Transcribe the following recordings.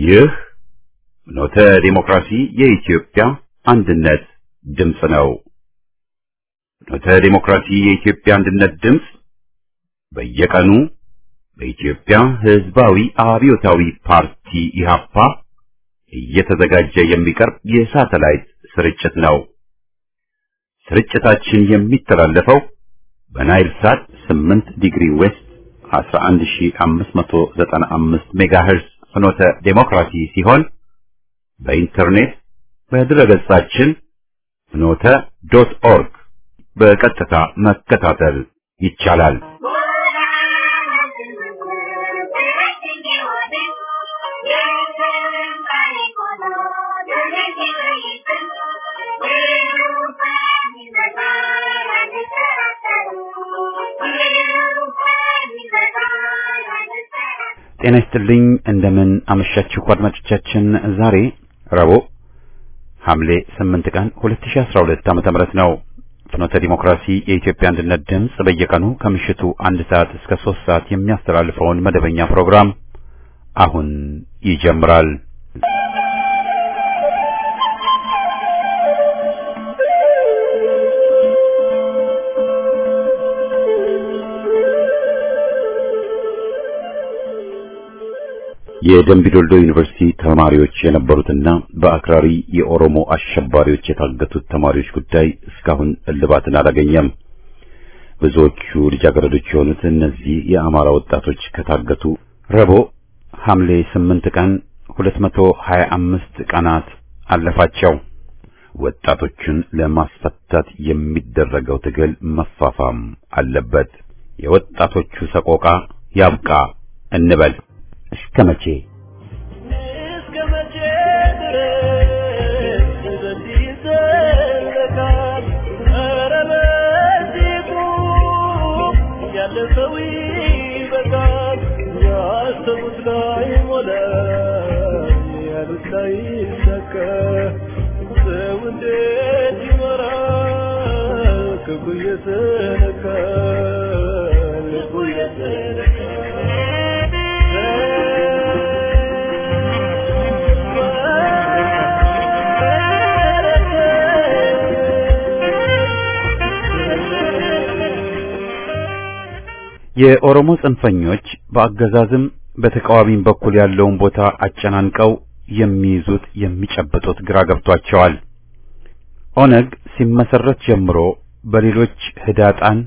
ይህ ኖተ ዲሞክራሲ የኢትዮጵያ አንድነት ድምፅ ነው። ኖተ ዲሞክራሲ የኢትዮጵያ አንድነት ድምፅ በየቀኑ በኢትዮጵያ ሕዝባዊ አብዮታዊ ፓርቲ ኢህአፓ እየተዘጋጀ የሚቀርብ የሳተላይት ስርጭት ነው። ስርጭታችን የሚተላለፈው በናይል ሳት 8 ዲግሪ ዌስት 11595 ሜጋሄርስ ፍኖተ ዴሞክራሲ ሲሆን በኢንተርኔት በድረገጻችን ፍኖተ ዶት ኦርግ በቀጥታ መከታተል ይቻላል። ጤና ይስጥልኝ። እንደምን አመሻችሁ አድማጮቻችን። ዛሬ ረቡዕ ሐምሌ 8 ቀን 2012 ዓመተ ምህረት ነው። ፍኖተ ዲሞክራሲ የኢትዮጵያ አንድነት ድምፅ በየቀኑ ከምሽቱ አንድ ሰዓት እስከ 3 ሰዓት የሚያስተላልፈውን መደበኛ ፕሮግራም አሁን ይጀምራል። የደምቢዶልዶ ዩኒቨርሲቲ ተማሪዎች የነበሩትና በአክራሪ የኦሮሞ አሸባሪዎች የታገቱት ተማሪዎች ጉዳይ እስካሁን እልባትን አላገኘም። ብዙዎቹ ልጃገረዶች የሆኑት እነዚህ የአማራ ወጣቶች ከታገቱ ረቡዕ ሐምሌ 8 ቀን 225 ቀናት አለፋቸው። ወጣቶቹን ለማስፈታት የሚደረገው ትግል መፋፋም አለበት። የወጣቶቹ ሰቆቃ ያብቃ እንበል። እስከ መቼ እስከ መቼ ድረስ በዚህ ይዘለቃል? ኧረ በዚህ ቁም፣ ያለፈው ይበቃል። ያሰቡት ላይ ሞላ፣ ያሉት ላይ ይሳካ። ሰው እንዴት ይኖራል? ክፉ እየተነካ ልቡ የኦሮሞ ጽንፈኞች በአገዛዝም በተቃዋሚም በኩል ያለውን ቦታ አጨናንቀው የሚይዙት የሚጨብጡት ግራ ገብቷቸዋል። ኦነግ ሲመሰረት ጀምሮ በሌሎች ህዳጣን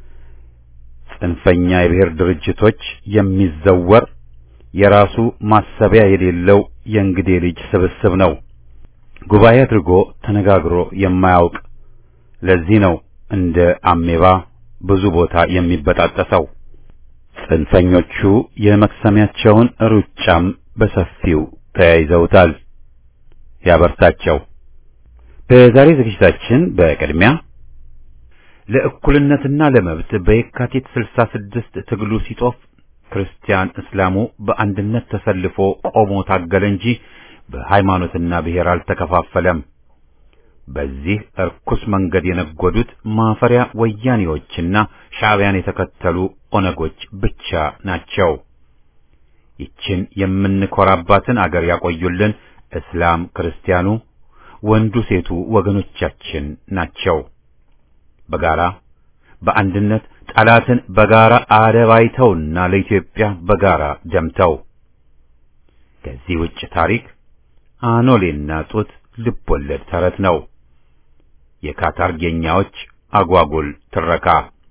ጽንፈኛ የብሔር ድርጅቶች የሚዘወር የራሱ ማሰቢያ የሌለው የእንግዴ ልጅ ስብስብ ነው። ጉባኤ አድርጎ ተነጋግሮ የማያውቅ ለዚህ ነው እንደ አሜባ ብዙ ቦታ የሚበጣጠሰው። ጽንፈኞቹ የመክሰሚያቸውን ሩጫም በሰፊው ተያይዘውታል። ያበርታቸው። በዛሬ ዝግጅታችን በቅድሚያ ለእኩልነትና ለመብት በየካቲት 66 ትግሉ ሲጦፍ ክርስቲያን እስላሙ በአንድነት ተሰልፎ ቆሞ ታገለ እንጂ በሃይማኖትና ብሔር አልተከፋፈለም። በዚህ እርኩስ መንገድ የነጎዱት ማፈሪያ ወያኔዎችና ሻዕቢያን የተከተሉ ኦነጎች ብቻ ናቸው። ይችን የምንኮራባትን አገር ያቆዩልን እስላም ክርስቲያኑ፣ ወንዱ ሴቱ ወገኖቻችን ናቸው። በጋራ በአንድነት ጠላትን በጋራ አደባይተውና ለኢትዮጵያ በጋራ ደምተው ከዚህ ውጭ ታሪክ አኖሌና ጡት ልቦለድ ተረት ነው። የካታርጌኛዎች አጓጉል ትረካ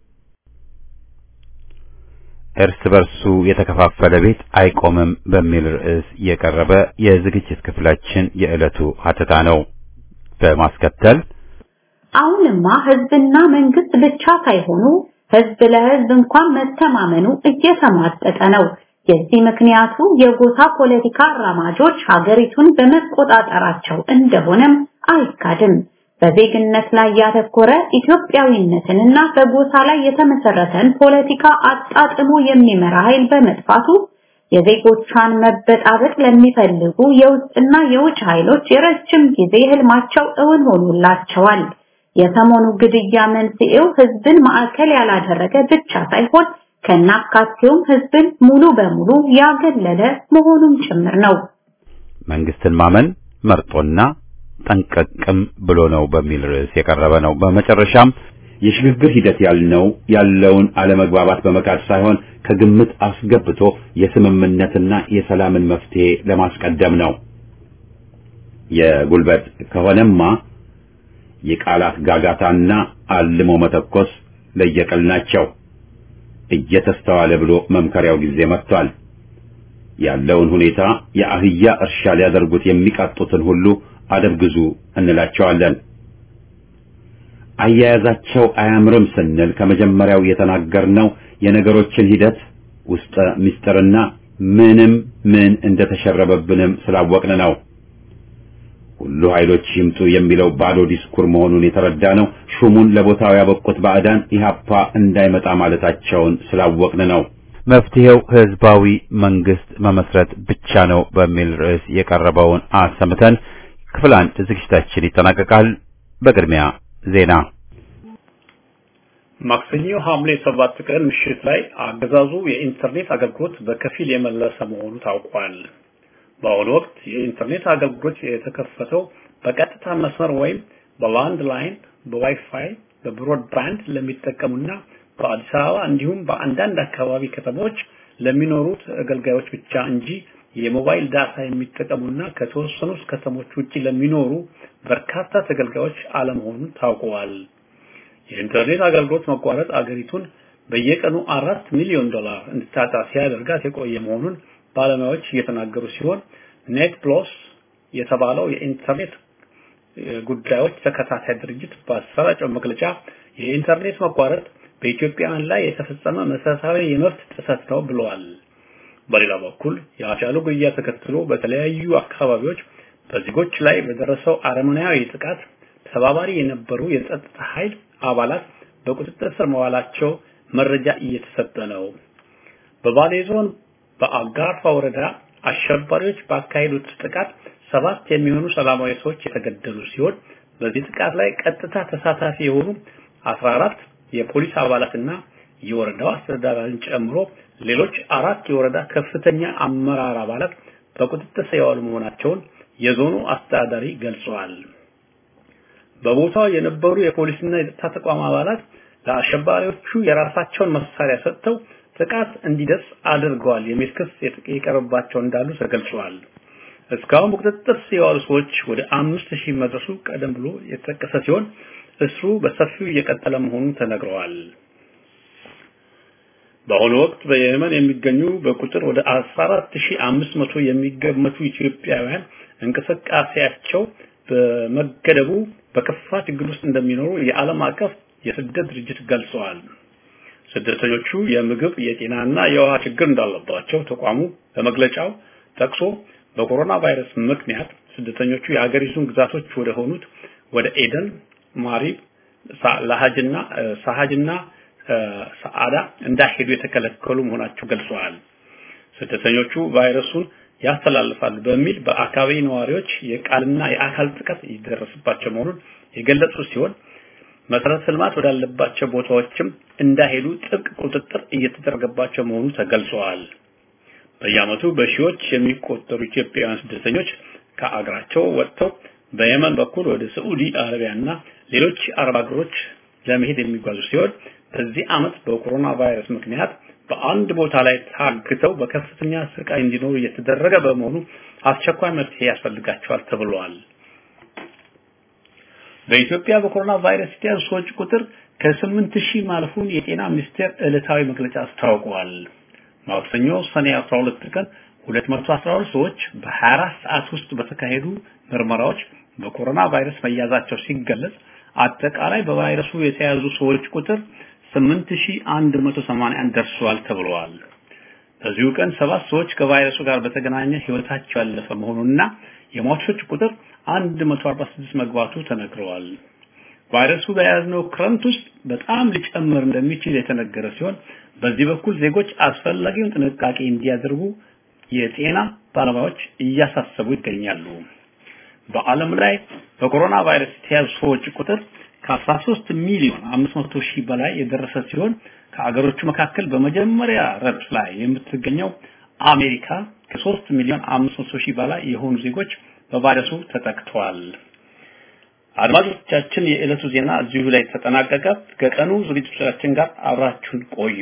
እርስ በርሱ የተከፋፈለ ቤት አይቆምም በሚል ርዕስ የቀረበ የዝግጅት ክፍላችን የዕለቱ ሀተታ ነው። በማስከተል አሁንማ ህዝብና መንግስት ብቻ ሳይሆኑ ህዝብ ለህዝብ እንኳን መተማመኑ እየተሟጠጠ ነው። የዚህ ምክንያቱ የጎሳ ፖለቲካ አራማጆች ሀገሪቱን በመቆጣጠራቸው እንደሆነም አይካድም። በዜግነት ላይ ያተኮረ ኢትዮጵያዊነትንና በጎሳ ላይ የተመሰረተን ፖለቲካ አጣጥሞ የሚመራ ኃይል በመጥፋቱ የዜጎቿን መበጣበጥ ለሚፈልጉ የውስጥና የውጭ ኃይሎች የረጅም ጊዜ ህልማቸው እውን ሆኖላቸዋል። የሰሞኑ ግድያ መንስኤው ህዝብን ማዕከል ያላደረገ ብቻ ሳይሆን ከናካቴውም ህዝብን ሙሉ በሙሉ ያገለለ መሆኑም ጭምር ነው። መንግስትን ማመን መርጦና ጠንቀቅም ብሎ ነው በሚል ርዕስ የቀረበ ነው። በመጨረሻም የሽግግር ሂደት ያልነው ያለውን አለመግባባት በመካድ ሳይሆን ከግምት አስገብቶ የስምምነትና የሰላምን መፍትሄ ለማስቀደም ነው። የጉልበት ከሆነማ የቃላት ጋጋታና አልሞ መተኮስ ለየቅል ናቸው። እየተስተዋለ ብሎ መምከሪያው ጊዜ መጥቷል። ያለውን ሁኔታ የአህያ እርሻ ሊያደርጉት የሚቃጡትን ሁሉ አደብ ግዙ እንላቸዋለን። አያያዛቸው አያምርም ስንል ከመጀመሪያው የተናገርነው የነገሮችን ሂደት ውስጠ ምስጢርና ምንም ምን እንደተሸረበብንም ስላወቅን ነው። ሁሉ ኃይሎች ይምጡ የሚለው ባዶ ዲስኩር መሆኑን የተረዳ ነው። ሹሙን ለቦታው ያበቁት ባዕዳን ኢህአፓ እንዳይመጣ ማለታቸውን ስላወቅን ነው። መፍትሄው ህዝባዊ መንግስት መመስረት ብቻ ነው በሚል ርዕስ የቀረበውን አሰምተን ክፍል አንድ ዝግጅታችን ይጠናቀቃል። በቅድሚያ ዜና። ማክሰኞ ሐምሌ ሰባት ቀን ምሽት ላይ አገዛዙ የኢንተርኔት አገልግሎት በከፊል የመለሰ መሆኑ ታውቋል። በአሁኑ ወቅት የኢንተርኔት አገልግሎት የተከፈተው በቀጥታ መስመር ወይም በላንድ ላይን፣ በዋይፋይ፣ በብሮድባንድ ለሚጠቀሙና በአዲስ አበባ እንዲሁም በአንዳንድ አካባቢ ከተሞች ለሚኖሩት አገልጋዮች ብቻ እንጂ የሞባይል ዳታ የሚጠቀሙና ከተወሰኑት ከተሞች ውጪ ለሚኖሩ በርካታ ተገልጋዮች አለመሆኑን ታውቀዋል። የኢንተርኔት አገልግሎት መቋረጥ አገሪቱን በየቀኑ አራት ሚሊዮን ዶላር እንድታጣ ሲያደርጋት የቆየ መሆኑን ባለሙያዎች እየተናገሩ ሲሆን ኔት ፕሎስ የተባለው የኢንተርኔት ጉዳዮች ተከታታይ ድርጅት ባሰራጨው መግለጫ የኢንተርኔት መቋረጥ በኢትዮጵያውያን ላይ የተፈጸመ መሰረታዊ የመብት ጥሰት ነው ብለዋል። በሌላ በኩል የአጫሉ ግድያ ተከትሎ በተለያዩ አካባቢዎች በዜጎች ላይ በደረሰው አረመኔያዊ ጥቃት ተባባሪ የነበሩ የጸጥታ ኃይል አባላት በቁጥጥር ስር መዋላቸው መረጃ እየተሰጠ ነው። በባሌ ዞን በአጋርፋ ወረዳ አሸባሪዎች ባካሄዱት ጥቃት ሰባት የሚሆኑ ሰላማዊ ሰዎች የተገደሉ ሲሆን በዚህ ጥቃት ላይ ቀጥታ ተሳታፊ የሆኑ 14 የፖሊስ አባላትና የወረዳው አስተዳዳሪን ጨምሮ ሌሎች አራት የወረዳ ከፍተኛ አመራር አባላት በቁጥጥር ስር የዋሉ መሆናቸውን የዞኑ አስተዳዳሪ ገልጸዋል። በቦታው የነበሩ የፖሊስና የጸጥታ ተቋም አባላት ለአሸባሪዎቹ የራሳቸውን መሳሪያ ሰጥተው ጥቃት እንዲደርስ አድርገዋል የሚል ክስ የቀረበባቸው እንዳሉ ተገልጿል። እስካሁን በቁጥጥር ስር የዋሉ ሰዎች ወደ አምስት ሺህ መድረሱ ቀደም ብሎ የተጠቀሰ ሲሆን እስሩ በሰፊው እየቀጠለ መሆኑ ተነግረዋል። በአሁኑ ወቅት በየመን የሚገኙ በቁጥር ወደ 14500 የሚገመቱ ኢትዮጵያውያን እንቅስቃሴያቸው በመገደቡ በከፋ ችግር ውስጥ እንደሚኖሩ የዓለም አቀፍ የስደት ድርጅት ገልጸዋል። ስደተኞቹ የምግብ፣ የጤናና የውሃ ችግር እንዳለባቸው ተቋሙ በመግለጫው ጠቅሶ በኮሮና ቫይረስ ምክንያት ስደተኞቹ የሀገሪቱን ግዛቶች ወደ ሆኑት ወደ ኤደን፣ ማሪብ፣ ላሃጅና ሳሃጅና ሰዓዳ እንዳይሄዱ የተከለከሉ መሆናቸው ገልጸዋል። ስደተኞቹ ቫይረሱን ያስተላልፋሉ በሚል በአካባቢ ነዋሪዎች የቃልና የአካል ጥቃት ይደረስባቸው መሆኑን የገለጹ ሲሆን መሰረተ ልማት ወዳለባቸው ቦታዎችም እንዳይሄዱ ጥብቅ ቁጥጥር እየተደረገባቸው መሆኑ ተገልጸዋል። በየዓመቱ በሺዎች የሚቆጠሩ ኢትዮጵያውያን ስደተኞች ከአገራቸው ወጥተው በየመን በኩል ወደ ሳዑዲ አረቢያና ሌሎች አረብ ሀገሮች ለመሄድ የሚጓዙ ሲሆን በዚህ ዓመት በኮሮና ቫይረስ ምክንያት በአንድ ቦታ ላይ ታግተው በከፍተኛ ስቃይ እንዲኖሩ እየተደረገ በመሆኑ አስቸኳይ መፍትሄ ያስፈልጋቸዋል ተብሏል። በኢትዮጵያ በኮሮና ቫይረስ የተያዙ ሰዎች ቁጥር ከስምንት ሺህ ማለፉን የጤና ሚኒስቴር ዕለታዊ መግለጫ አስታውቋል። ማክሰኞ ሰኔ 12 ቀን 212 ሰዎች በ24 ሰዓት ውስጥ በተካሄዱ ምርመራዎች በኮሮና ቫይረስ መያዛቸው ሲገለጽ አጠቃላይ በቫይረሱ የተያዙ ሰዎች ቁጥር 8181 ደርሷል ተብሏል። በዚሁ ቀን ሰባት ሰዎች ከቫይረሱ ጋር በተገናኘ ህይወታቸው ያለፈ መሆኑንና የሟቾች ቁጥር 146 መግባቱ ተነግረዋል። ቫይረሱ በያዝነው ክረምት ውስጥ በጣም ሊጨምር እንደሚችል የተነገረ ሲሆን በዚህ በኩል ዜጎች አስፈላጊውን ጥንቃቄ እንዲያደርጉ የጤና ባለሙያዎች እያሳሰቡ ይገኛሉ። በዓለም ላይ በኮሮና ቫይረስ የተያዙ ሰዎች ቁጥር ከ13 ሚሊዮን 500 ሺህ በላይ የደረሰ ሲሆን ከአገሮቹ መካከል በመጀመሪያ ረድፍ ላይ የምትገኘው አሜሪካ ከሶስት ሚሊዮን አምስት መቶ ሺህ በላይ የሆኑ ዜጎች በቫይረሱ ተጠቅተዋል። አድማጮቻችን፣ የዕለቱ ዜና እዚሁ ላይ ተጠናቀቀ። ከቀኑ ዝግጅቶቻችን ጋር አብራችሁን ቆዩ።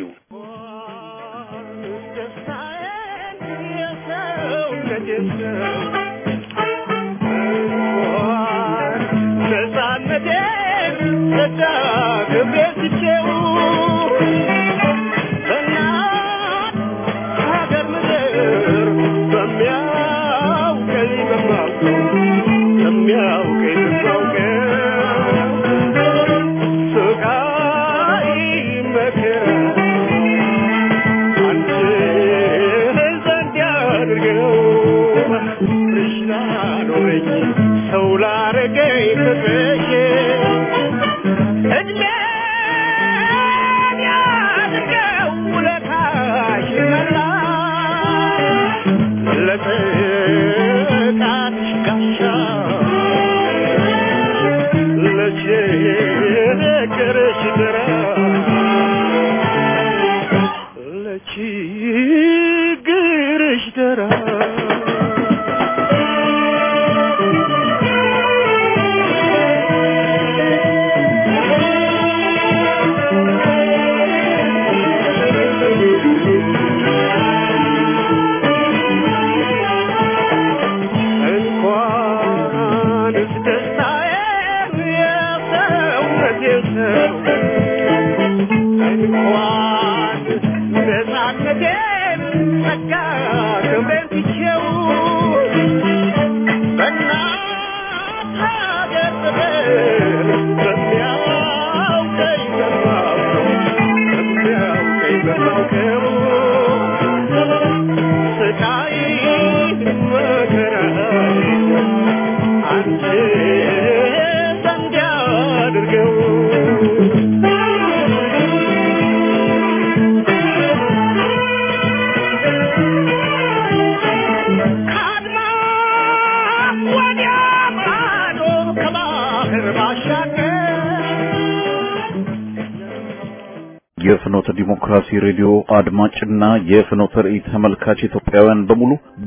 የፍኖተ ዲሞክራሲ ሬዲዮ አድማጭና የፍኖተ ራእይ ተመልካች ኢትዮጵያውያን በሙሉ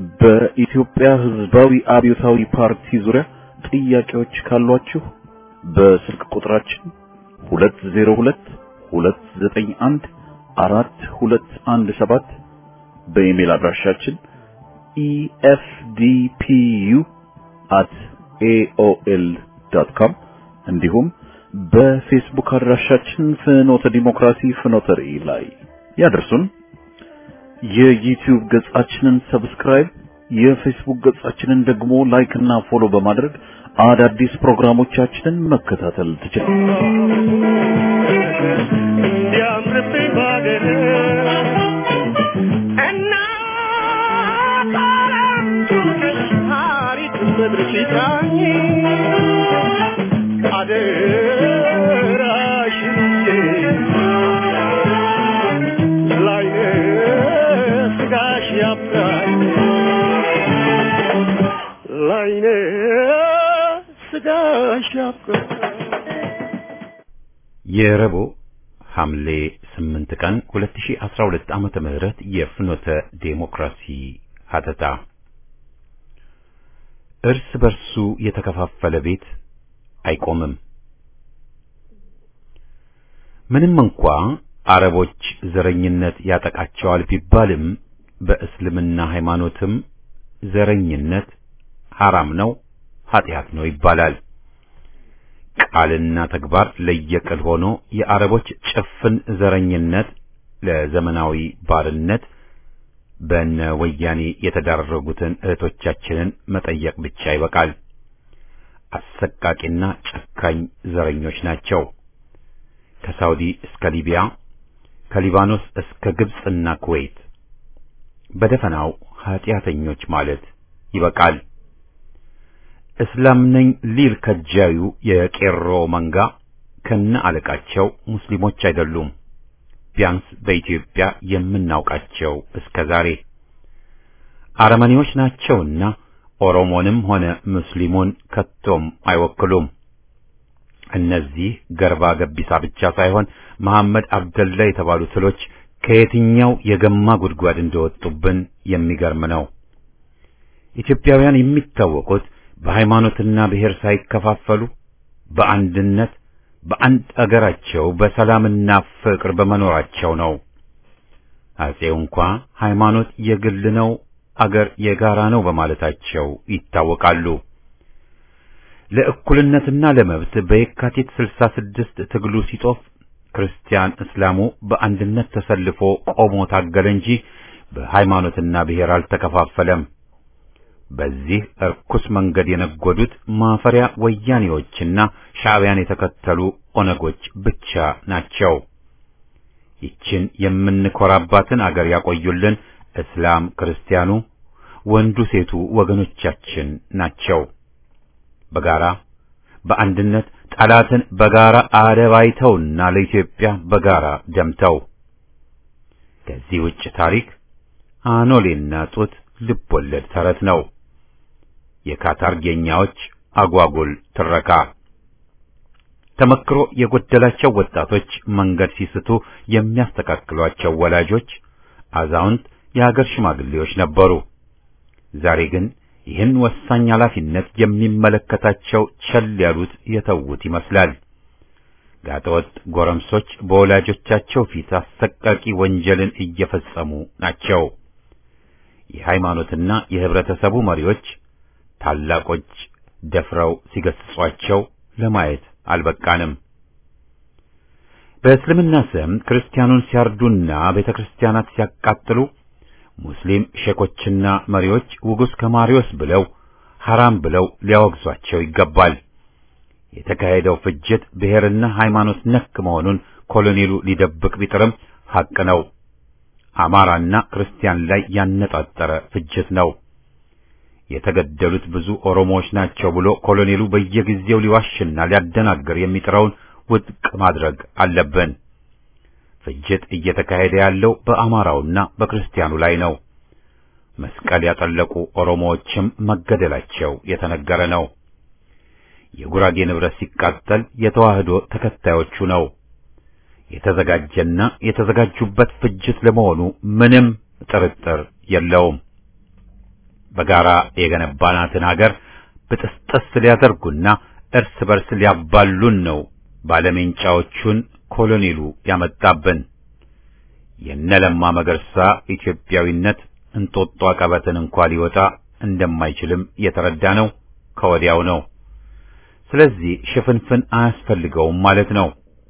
በኢትዮጵያ ሕዝባዊ አብዮታዊ ፓርቲ ዙሪያ ጥያቄዎች ካሏችሁ በስልክ ቁጥራችን 202 291 4217 በኢሜል አድራሻችን efdpu@aol.com እንዲሁም በፌስቡክ አድራሻችን ፍኖተ ዲሞክራሲ ፍኖተ ራእይ ላይ ያደርሱን። የዩቲዩብ ገጻችንን ሰብስክራይብ፣ የፌስቡክ ገጻችንን ደግሞ ላይክ እና ፎሎ በማድረግ አዳዲስ ፕሮግራሞቻችንን መከታተል ትችላላችሁ። እንዲያምርብኝ ባገር እና ታሪክ ምድር ሲታኝ አደራሽን ላይነ ስጋሽ ያብራኝ ላይነ ስጋሽ ያብራኝ የረቡዕ ሐምሌ 8 ቀን 2012 ዓመተ ምህረት የፍኖተ ዴሞክራሲ ሀተታ እርስ በርሱ የተከፋፈለ ቤት አይቆምም። ምንም እንኳ አረቦች ዘረኝነት ያጠቃቸዋል ቢባልም በእስልምና ሃይማኖትም ዘረኝነት ሐራም ነው፣ ኃጢአት ነው ይባላል። ቃልና ተግባር ለየቅል ሆኖ የአረቦች ጭፍን ዘረኝነት ለዘመናዊ ባርነት በነ ወያኔ የተዳረጉትን እህቶቻችንን መጠየቅ ብቻ ይበቃል። አሰቃቂና ጨካኝ ዘረኞች ናቸው። ከሳውዲ እስከ ሊቢያ፣ ከሊባኖስ እስከ ግብጽና ኩዌት በደፈናው ኃጢአተኞች ማለት ይበቃል። እስላም ነኝ ሊል ከጃዩ የቄሮ መንጋ ከነ አለቃቸው ሙስሊሞች አይደሉም። ቢያንስ በኢትዮጵያ የምናውቃቸው እስከ ዛሬ አረመኔዎች ናቸውና ኦሮሞንም ሆነ ሙስሊሙን ከቶም አይወክሉም። እነዚህ ገርባ ገቢሳ ብቻ ሳይሆን መሐመድ አብደላ የተባሉ ትሎች ከየትኛው የገማ ጉድጓድ እንደወጡብን የሚገርም ነው። ኢትዮጵያውያን የሚታወቁት በሃይማኖትና ብሔር ሳይከፋፈሉ በአንድነት በአንድ አገራቸው በሰላምና ፍቅር በመኖራቸው ነው። አጼው እንኳ ሃይማኖት የግል ነው፣ አገር የጋራ ነው በማለታቸው ይታወቃሉ። ለእኩልነትና ለመብት በየካቲት 66 ትግሉ ሲጦፍ ክርስቲያን እስላሙ በአንድነት ተሰልፎ ቆሞ ታገለ እንጂ በሃይማኖትና ብሔር አልተከፋፈለም። በዚህ እርኩስ መንገድ የነጎዱት ማፈሪያ ወያኔዎችና ሻዕቢያን የተከተሉ ኦነጎች ብቻ ናቸው። ይችን የምንኮራባትን አገር ያቆዩልን እስላም ክርስቲያኑ፣ ወንዱ ሴቱ ወገኖቻችን ናቸው። በጋራ በአንድነት ጠላትን በጋራ አደባይተውና ለኢትዮጵያ በጋራ ደምተው ከዚህ ውጭ ታሪክ አኖሌና ጡት ልቦለድ ተረት ነው። የካታርጌኛዎች አጓጉል ትረካ ተመክሮ የጎደላቸው ወጣቶች መንገድ ሲስቱ የሚያስተካክሏቸው ወላጆች፣ አዛውንት፣ የሀገር ሽማግሌዎች ነበሩ። ዛሬ ግን ይህን ወሳኝ ኃላፊነት የሚመለከታቸው ቸል ያሉት የተዉት ይመስላል። ጋጠወጥ ጎረምሶች በወላጆቻቸው ፊት አሰቃቂ ወንጀልን እየፈጸሙ ናቸው። የሃይማኖትና የህብረተሰቡ መሪዎች ታላቆች ደፍረው ሲገስጿቸው ለማየት አልበቃንም። በእስልምና ስም ክርስቲያኑን ሲያርዱና ቤተ ክርስቲያናት ሲያቃጥሉ ሙስሊም ሼኮችና መሪዎች ውጉስ ከማሪዎስ ብለው ሐራም ብለው ሊያወግዟቸው ይገባል። የተካሄደው ፍጅት ብሔርና ሃይማኖት ነክ መሆኑን ኮሎኔሉ ሊደብቅ ቢጥርም ሐቅ ነው። አማራና ክርስቲያን ላይ ያነጣጠረ ፍጅት ነው። የተገደሉት ብዙ ኦሮሞዎች ናቸው ብሎ ኮሎኔሉ በየጊዜው ሊዋሽና ሊያደናግር የሚጥረውን ውድቅ ማድረግ አለብን። ፍጅት እየተካሄደ ያለው በአማራውና በክርስቲያኑ ላይ ነው። መስቀል ያጠለቁ ኦሮሞዎችም መገደላቸው የተነገረ ነው። የጉራጌ ንብረት ሲቃጠል የተዋህዶ ተከታዮቹ ነው። የተዘጋጀና የተዘጋጁበት ፍጅት ለመሆኑ ምንም ጥርጥር የለውም። በጋራ የገነባናትን ሀገር ብጥስጥስ ሊያደርጉና እርስ በርስ ሊያባሉን ነው ባለሜንጫዎቹን ኮሎኔሉ ያመጣብን። የነለማ መገርሳ ኢትዮጵያዊነት እንጦጦ ቀበትን እንኳ ሊወጣ እንደማይችልም የተረዳ ነው ከወዲያው ነው። ስለዚህ ሽፍንፍን አያስፈልገውም ማለት ነው።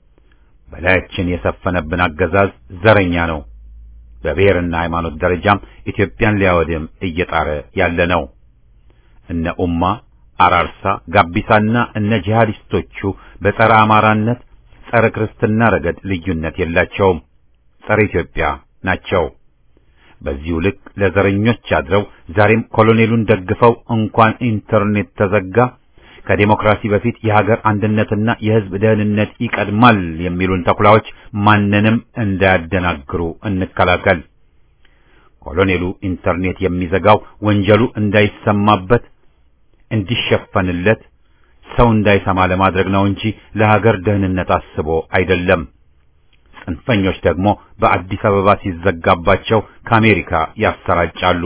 በላያችን የሰፈነብን አገዛዝ ዘረኛ ነው። በብሔርና ሃይማኖት ደረጃም ኢትዮጵያን ሊያወድም እየጣረ ያለ ነው። እነ ኡማ አራርሳ፣ ጋቢሳና እነ ጂሃዲስቶቹ በጸረ አማራነት፣ ጸረ ክርስትና ረገድ ልዩነት የላቸውም። ጸረ ኢትዮጵያ ናቸው። በዚሁ ልክ ለዘረኞች አድረው ዛሬም ኮሎኔሉን ደግፈው እንኳን ኢንተርኔት ተዘጋ ከዴሞክራሲ በፊት የሀገር አንድነትና የሕዝብ ደህንነት ይቀድማል የሚሉን ተኩላዎች ማንንም እንዳያደናግሩ እንከላከል። ኮሎኔሉ ኢንተርኔት የሚዘጋው ወንጀሉ እንዳይሰማበት እንዲሸፈንለት ሰው እንዳይሰማ ለማድረግ ነው እንጂ ለሀገር ደህንነት አስቦ አይደለም። ጽንፈኞች ደግሞ በአዲስ አበባ ሲዘጋባቸው ከአሜሪካ ያሰራጫሉ።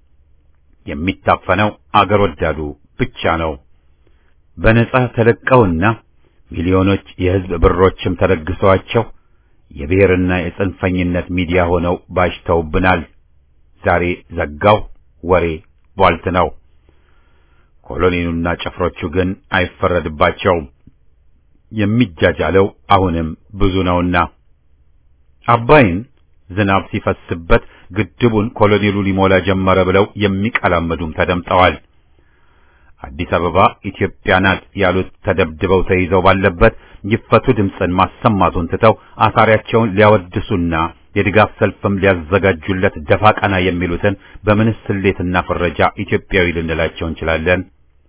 የሚታፈነው አገር ወዳዱ ብቻ ነው። በነጻ ተለቀውና ሚሊዮኖች የሕዝብ ብሮችም ተለግሰዋቸው የብሔርና የጽንፈኝነት ሚዲያ ሆነው ባሽተውብናል። ዛሬ ዘጋው ወሬ ቧልት ነው። ኮሎኔሉና ጭፍሮቹ ግን አይፈረድባቸውም። የሚጃጃለው አሁንም ብዙ ነውና አባይን ዝናብ ሲፈስበት ግድቡን ኮሎኔሉ ሊሞላ ጀመረ ብለው የሚቀላመዱም ተደምጠዋል። አዲስ አበባ ኢትዮጵያ ናት ያሉት ተደብድበው ተይዘው ባለበት ይፈቱ ድምፅን ማሰማቱን ትተው አሳሪያቸውን ሊያወድሱና የድጋፍ ሰልፍም ሊያዘጋጁለት ደፋ ቀና የሚሉትን በምንስ ስሌትና ፍረጃ ኢትዮጵያዊ ልንላቸው እንችላለን?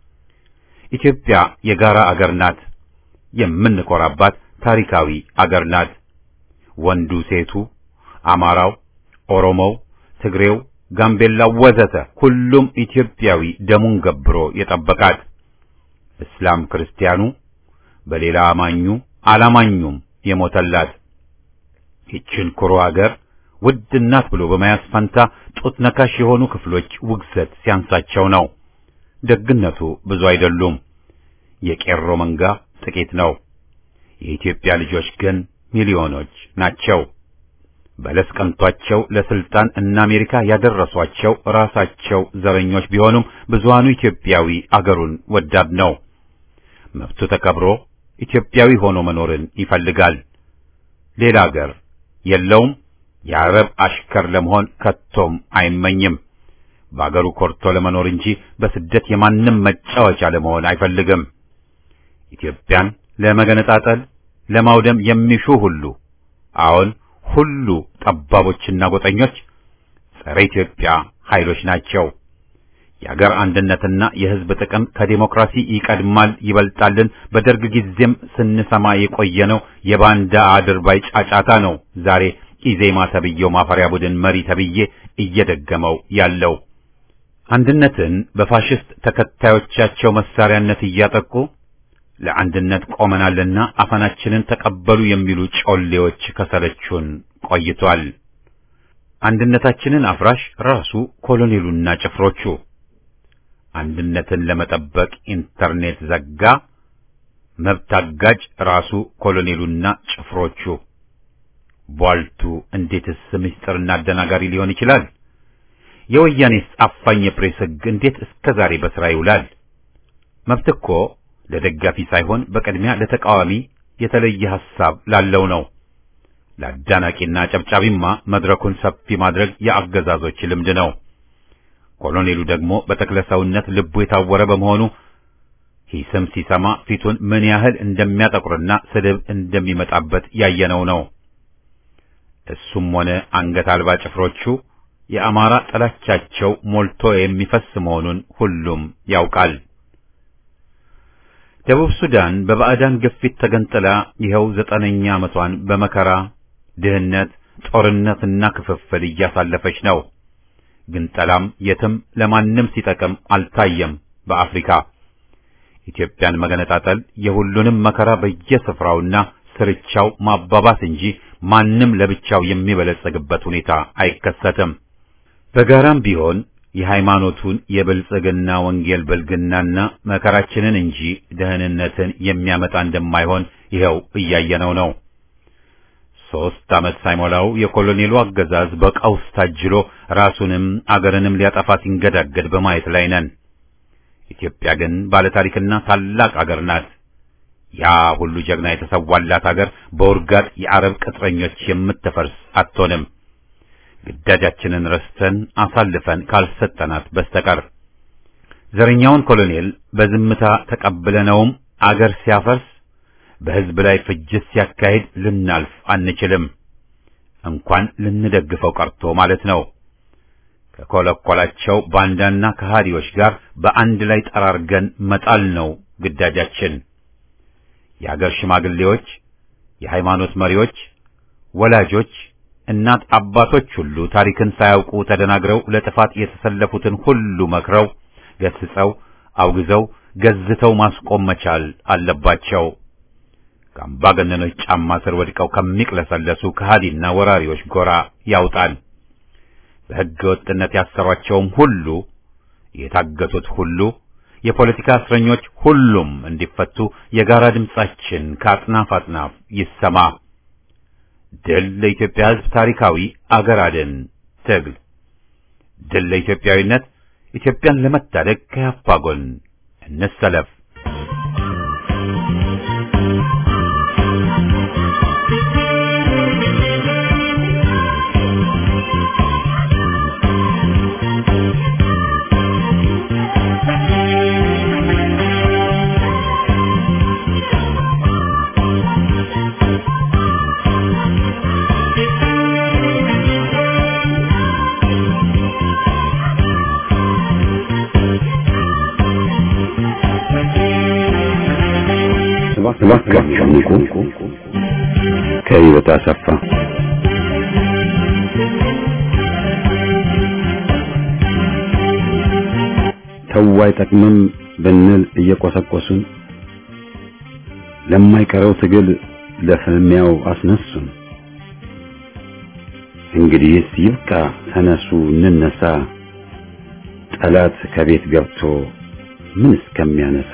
ኢትዮጵያ የጋራ አገር ናት። የምንኮራባት ታሪካዊ አገር ናት። ወንዱ፣ ሴቱ፣ አማራው፣ ኦሮሞው፣ ትግሬው ጋምቤላው ወዘተ ሁሉም ኢትዮጵያዊ ደሙን ገብሮ የጠበቃት እስላም ክርስቲያኑ በሌላ አማኙ አላማኙም የሞተላት ይችን ኩሩ አገር ውድ እናት ብሎ በመያዝ ፈንታ ጡት ነካሽ የሆኑ ክፍሎች ውግዘት ሲያንሳቸው ነው። ደግነቱ ብዙ አይደሉም። የቄሮ መንጋ ጥቂት ነው። የኢትዮጵያ ልጆች ግን ሚሊዮኖች ናቸው። በለስ ቀንቷቸው ለስልጣን እና አሜሪካ ያደረሷቸው ራሳቸው ዘረኞች ቢሆኑም ብዙሃኑ ኢትዮጵያዊ አገሩን ወዳድ ነው። መብቱ ተከብሮ ኢትዮጵያዊ ሆኖ መኖርን ይፈልጋል። ሌላ አገር የለውም። የአረብ አሽከር ለመሆን ከቶም አይመኝም። በአገሩ ኮርቶ ለመኖር እንጂ በስደት የማንም መጫወቻ ለመሆን አይፈልግም። ኢትዮጵያን ለመገነጣጠል ለማውደም የሚሹ ሁሉ አሁን ሁሉ ጠባቦችና ጎጠኞች ጸረ ኢትዮጵያ ኃይሎች ናቸው። የአገር አንድነትና የሕዝብ ጥቅም ከዴሞክራሲ ይቀድማል ይበልጣልን በደርግ ጊዜም ስንሰማ የቆየነው የባንዳ አድርባይ ጫጫታ ነው። ዛሬ ኢዜማ ተብዬው ማፈሪያ ቡድን መሪ ተብዬ እየደገመው ያለው አንድነትን በፋሽስት ተከታዮቻቸው መሳሪያነት እያጠቁ ለአንድነት ቆመናልና አፈናችንን ተቀበሉ የሚሉ ጮሌዎች ከሰለቹን ቆይቷል። አንድነታችንን አፍራሽ ራሱ ኮሎኔሉና ጭፍሮቹ አንድነትን ለመጠበቅ ኢንተርኔት ዘጋ። መብት አጋጭ ራሱ ኮሎኔሉና ጭፍሮቹ። ቧልቱ እንዴትስ ምስጢርና አደናጋሪ ሊሆን ይችላል? የወያኔስ አፋኝ የፕሬስ ሕግ እንዴት እስከ ዛሬ በሥራ ይውላል? መብት እኮ ለደጋፊ ሳይሆን በቅድሚያ ለተቃዋሚ የተለየ ሐሳብ ላለው ነው። ለአዳናቂና ጨብጫቢማ መድረኩን ሰፊ ማድረግ የአገዛዞች ልምድ ነው። ኮሎኔሉ ደግሞ በተክለ ሰውነት ልቡ የታወረ በመሆኑ ሂስም ሲሰማ ፊቱን ምን ያህል እንደሚያጠቁርና ስድብ እንደሚመጣበት ያየነው ነው። እሱም ሆነ አንገት አልባ ጭፍሮቹ የአማራ ጥላቻቸው ሞልቶ የሚፈስ መሆኑን ሁሉም ያውቃል። ደቡብ ሱዳን በባዕዳን ግፊት ተገንጥላ ይኸው ዘጠነኛ ዓመቷን በመከራ ድህነት፣ ጦርነትና ክፍፍል እያሳለፈች ነው። ግንጠላም የትም ለማንም ሲጠቅም አልታየም። በአፍሪካ ኢትዮጵያን መገነጣጠል የሁሉንም መከራ በየስፍራውና ስርቻው ማባባስ እንጂ ማንም ለብቻው የሚበለጸግበት ሁኔታ አይከሰትም። በጋራም ቢሆን የሃይማኖቱን የብልጽግና ወንጌል ብልግናና መከራችንን እንጂ ደህንነትን የሚያመጣ እንደማይሆን ይኸው እያየነው ነው። ሦስት ዓመት ሳይሞላው የኮሎኔሉ አገዛዝ በቀውስ ታጅሎ ራሱንም አገርንም ሊያጠፋ ሲንገዳገድ በማየት ላይ ነን። ኢትዮጵያ ግን ባለታሪክና ታላቅ አገር ናት። ያ ሁሉ ጀግና የተሰዋላት አገር በውርጋጥ የአረብ ቅጥረኞች የምትፈርስ አትሆንም። ግዳጃችንን ረስተን አሳልፈን ካልሰጠናት በስተቀር ዘረኛውን ኮሎኔል በዝምታ ተቀብለነውም አገር ሲያፈርስ በሕዝብ ላይ ፍጅት ሲያካሂድ ልናልፍ አንችልም። እንኳን ልንደግፈው ቀርቶ ማለት ነው። ከኮለኮላቸው ባንዳና ከሃዲዎች ጋር በአንድ ላይ ጠራርገን መጣል ነው ግዳጃችን። የአገር ሽማግሌዎች፣ የሃይማኖት መሪዎች፣ ወላጆች እናት አባቶች ሁሉ ታሪክን ሳያውቁ ተደናግረው ለጥፋት የተሰለፉትን ሁሉ መክረው ገስጸው አውግዘው ገዝተው ማስቆም መቻል አለባቸው። ከአምባገነኖች ጫማ ስር ወድቀው ከሚቅለሰለሱ ከሃዲና ወራሪዎች ጎራ ያውጣል። በሕገ ወጥነት ያሰሯቸውም ሁሉ የታገቱት ሁሉ የፖለቲካ እስረኞች ሁሉም እንዲፈቱ የጋራ ድምጻችን ከአጥናፍ አጥናፍ ይሰማ። ድል ለኢትዮጵያ ሕዝብ! ታሪካዊ አገር አድን ትግል! ድል ለኢትዮጵያዊነት! ኢትዮጵያን ለመታደግ ከያፓ ጎን እንሰለፍ። እባካችሁ ንቁ። ከህይወት አሰፋ ተው አይጠቅምም ብንል እየቆሰቆሱን ለማይቀረው ትግል ለፍልሚያው አስነሱን። እንግዲህስ ይብቃ፣ ተነሱ እንነሳ፣ ጠላት ከቤት ገብቶ ምን እስከሚያነሳ።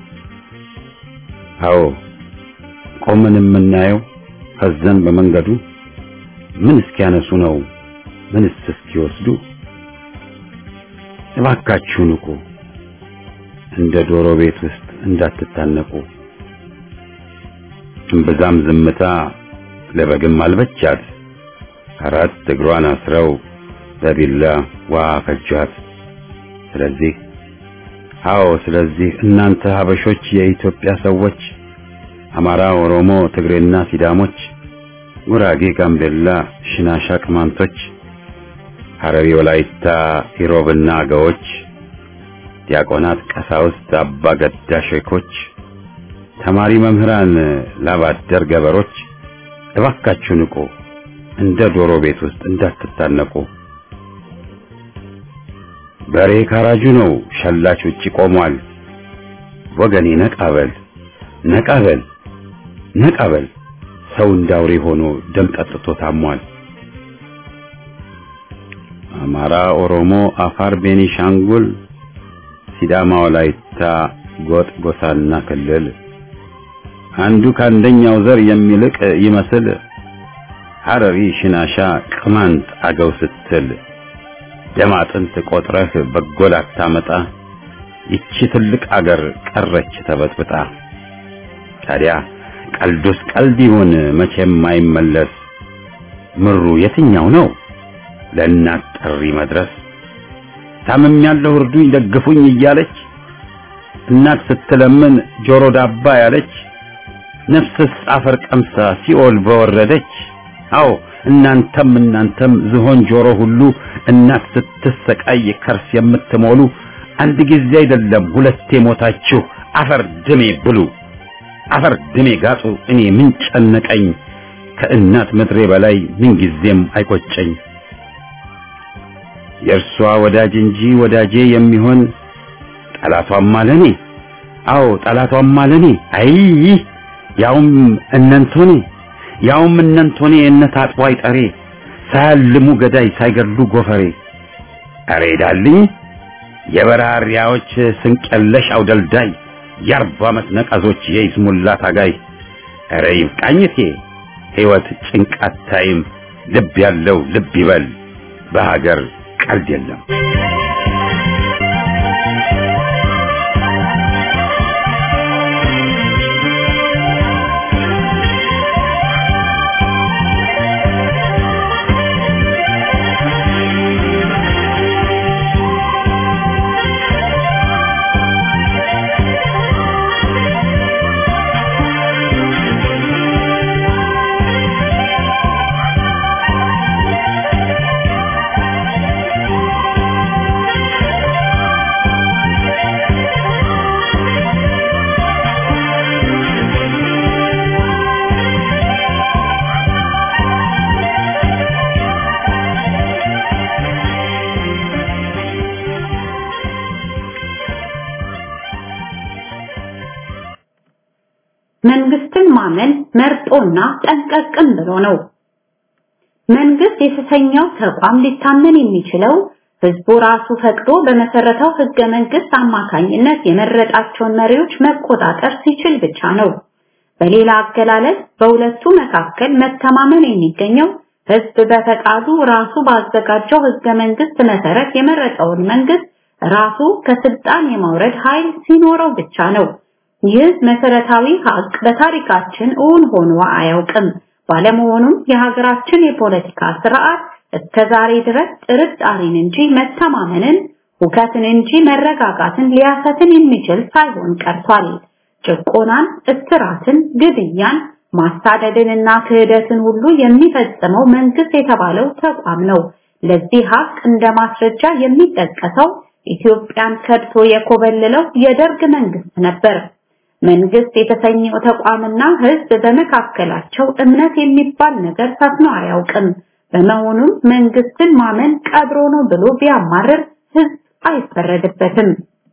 አዎ ቆመን የምናየው ሀዘን በመንገዱ ምን እስኪያነሱ ነው ምንስ እስኪወስዱ። እባካችሁ ንቁ፣ እንደ ዶሮ ቤት ውስጥ እንዳትታነቁ። እምብዛም ዝምታ ለበግም አልበቻት፣ አራት እግሯን አስረው በቢላ ዋ ፈጇት። ስለዚህ አዎ ስለዚህ እናንተ ሀበሾች የኢትዮጵያ ሰዎች አማራ፣ ኦሮሞ፣ ትግሬና ሲዳሞች፣ ጉራጌ፣ ጋምቤላ፣ ሽናሻ፣ ቅማንቶች፣ ሐረሪ፣ ወላይታ፣ ኢሮብና አገዎች፣ ዲያቆናት፣ ቀሳውስት፣ አባ ገዳ ሼኮች፣ ተማሪ መምህራን፣ ላባደር ገበሮች እባካችሁ ንቁ፣ እንደ ዶሮ ቤት ውስጥ እንዳትታነቁ። በሬ ካራጁ ነው፣ ሸላች ውጪ ቆሟል። ወገኔ ነቃበል ነቃበል ነቃበል፣ ሰው እንዳውሬ ሆኖ ደም ጠጥቶ ታሟል። አማራ፣ ኦሮሞ፣ አፋር፣ ቤኒሻንጉል፣ ሲዳማ፣ ወላይታ፣ ጎጥ፣ ጎሳና ክልል አንዱ ከአንደኛው ዘር የሚልቅ ይመስል ሐረሪ፣ ሽናሻ፣ ቅማንት፣ አገው ስትል ደም አጥንት ቆጥረህ በጎል አታመጣ። ይቺ ትልቅ አገር ቀረች ተበጥብጣ። ታዲያ ቀልዱስ ቀልድ ይሁን መቼም አይመለስ። ምሩ የትኛው ነው ለእናት ጥሪ መድረስ? ታምም ያለው እርዱኝ ደግፉኝ እያለች እናት ስትለምን ጆሮ ዳባ ያለች ነፍስስ አፈር ቀምሳ ሲኦል በወረደች። አዎ እናንተም እናንተም ዝሆን ጆሮ ሁሉ እናት ስትሰቃይ ከርስ የምትሞሉ አንድ ጊዜ አይደለም ሁለቴ ሞታችሁ አፈር ድሜ ብሉ፣ አፈር ድሜ ጋጡ። እኔ ምን ጨነቀኝ ከእናት ምድሬ በላይ ምን ጊዜም አይቆጨኝ። የእርሷ ወዳጅ እንጂ ወዳጄ የሚሆን ጠላቷም አለኔ። አዎ ጠላቷም አለኔ። አይ ያውም እነንቶኔ ያውም እነንቶኔ እነት አጥቦ አይጠሬ ሳያልሙ ገዳይ ሳይገድሉ ጎፈሬ። አሬ ዳልኝ የበራሪያዎች ስንቀለሽ አውደልዳይ የአርባ ዓመት ነቀዞች የይስሙላ ታጋይ። አረ ይብቃኝቴ ሕይወት ጭንቃት ታይም ልብ ያለው ልብ ይበል በሀገር ቀልድ የለም። መንግስትን ማመን መርጦና ጠንቀቅም ብሎ ነው። መንግስት የተሰኘው ተቋም ሊታመን የሚችለው ህዝቡ ራሱ ፈቅዶ በመሰረተው ህገ መንግስት አማካኝነት የመረጣቸውን መሪዎች መቆጣጠር ሲችል ብቻ ነው። በሌላ አገላለጽ በሁለቱ መካከል መተማመን የሚገኘው ህዝብ በፈቃዱ ራሱ ባዘጋጀው ህገ መንግስት መሰረት የመረጠውን መንግስት ራሱ ከስልጣን የማውረድ ኃይል ሲኖረው ብቻ ነው። ይህ መሰረታዊ ሀቅ በታሪካችን እውን ሆኖ አያውቅም። ባለመሆኑም የሀገራችን የፖለቲካ ስርዓት እስከዛሬ ድረስ ጥርጣሬን እንጂ መተማመንን፣ ሁከትን እንጂ መረጋጋትን ሊያሰትን የሚችል ሳይሆን ቀርቷል። ጭቆናን፣ እስራትን፣ ግድያን፣ ማሳደድንና ክህደትን ሁሉ የሚፈጽመው መንግስት የተባለው ተቋም ነው። ለዚህ ሀቅ እንደ ማስረጃ የሚጠቀሰው ኢትዮጵያን ከድቶ የኮበለለው የደርግ መንግስት ነበር። መንግስት የተሰኘው ተቋምና ህዝብ በመካከላቸው እምነት የሚባል ነገር ሰፍኖ አያውቅም። በመሆኑም መንግስትን ማመን ቀብሮ ነው ብሎ ቢያማርር ህዝብ አይፈረድበትም።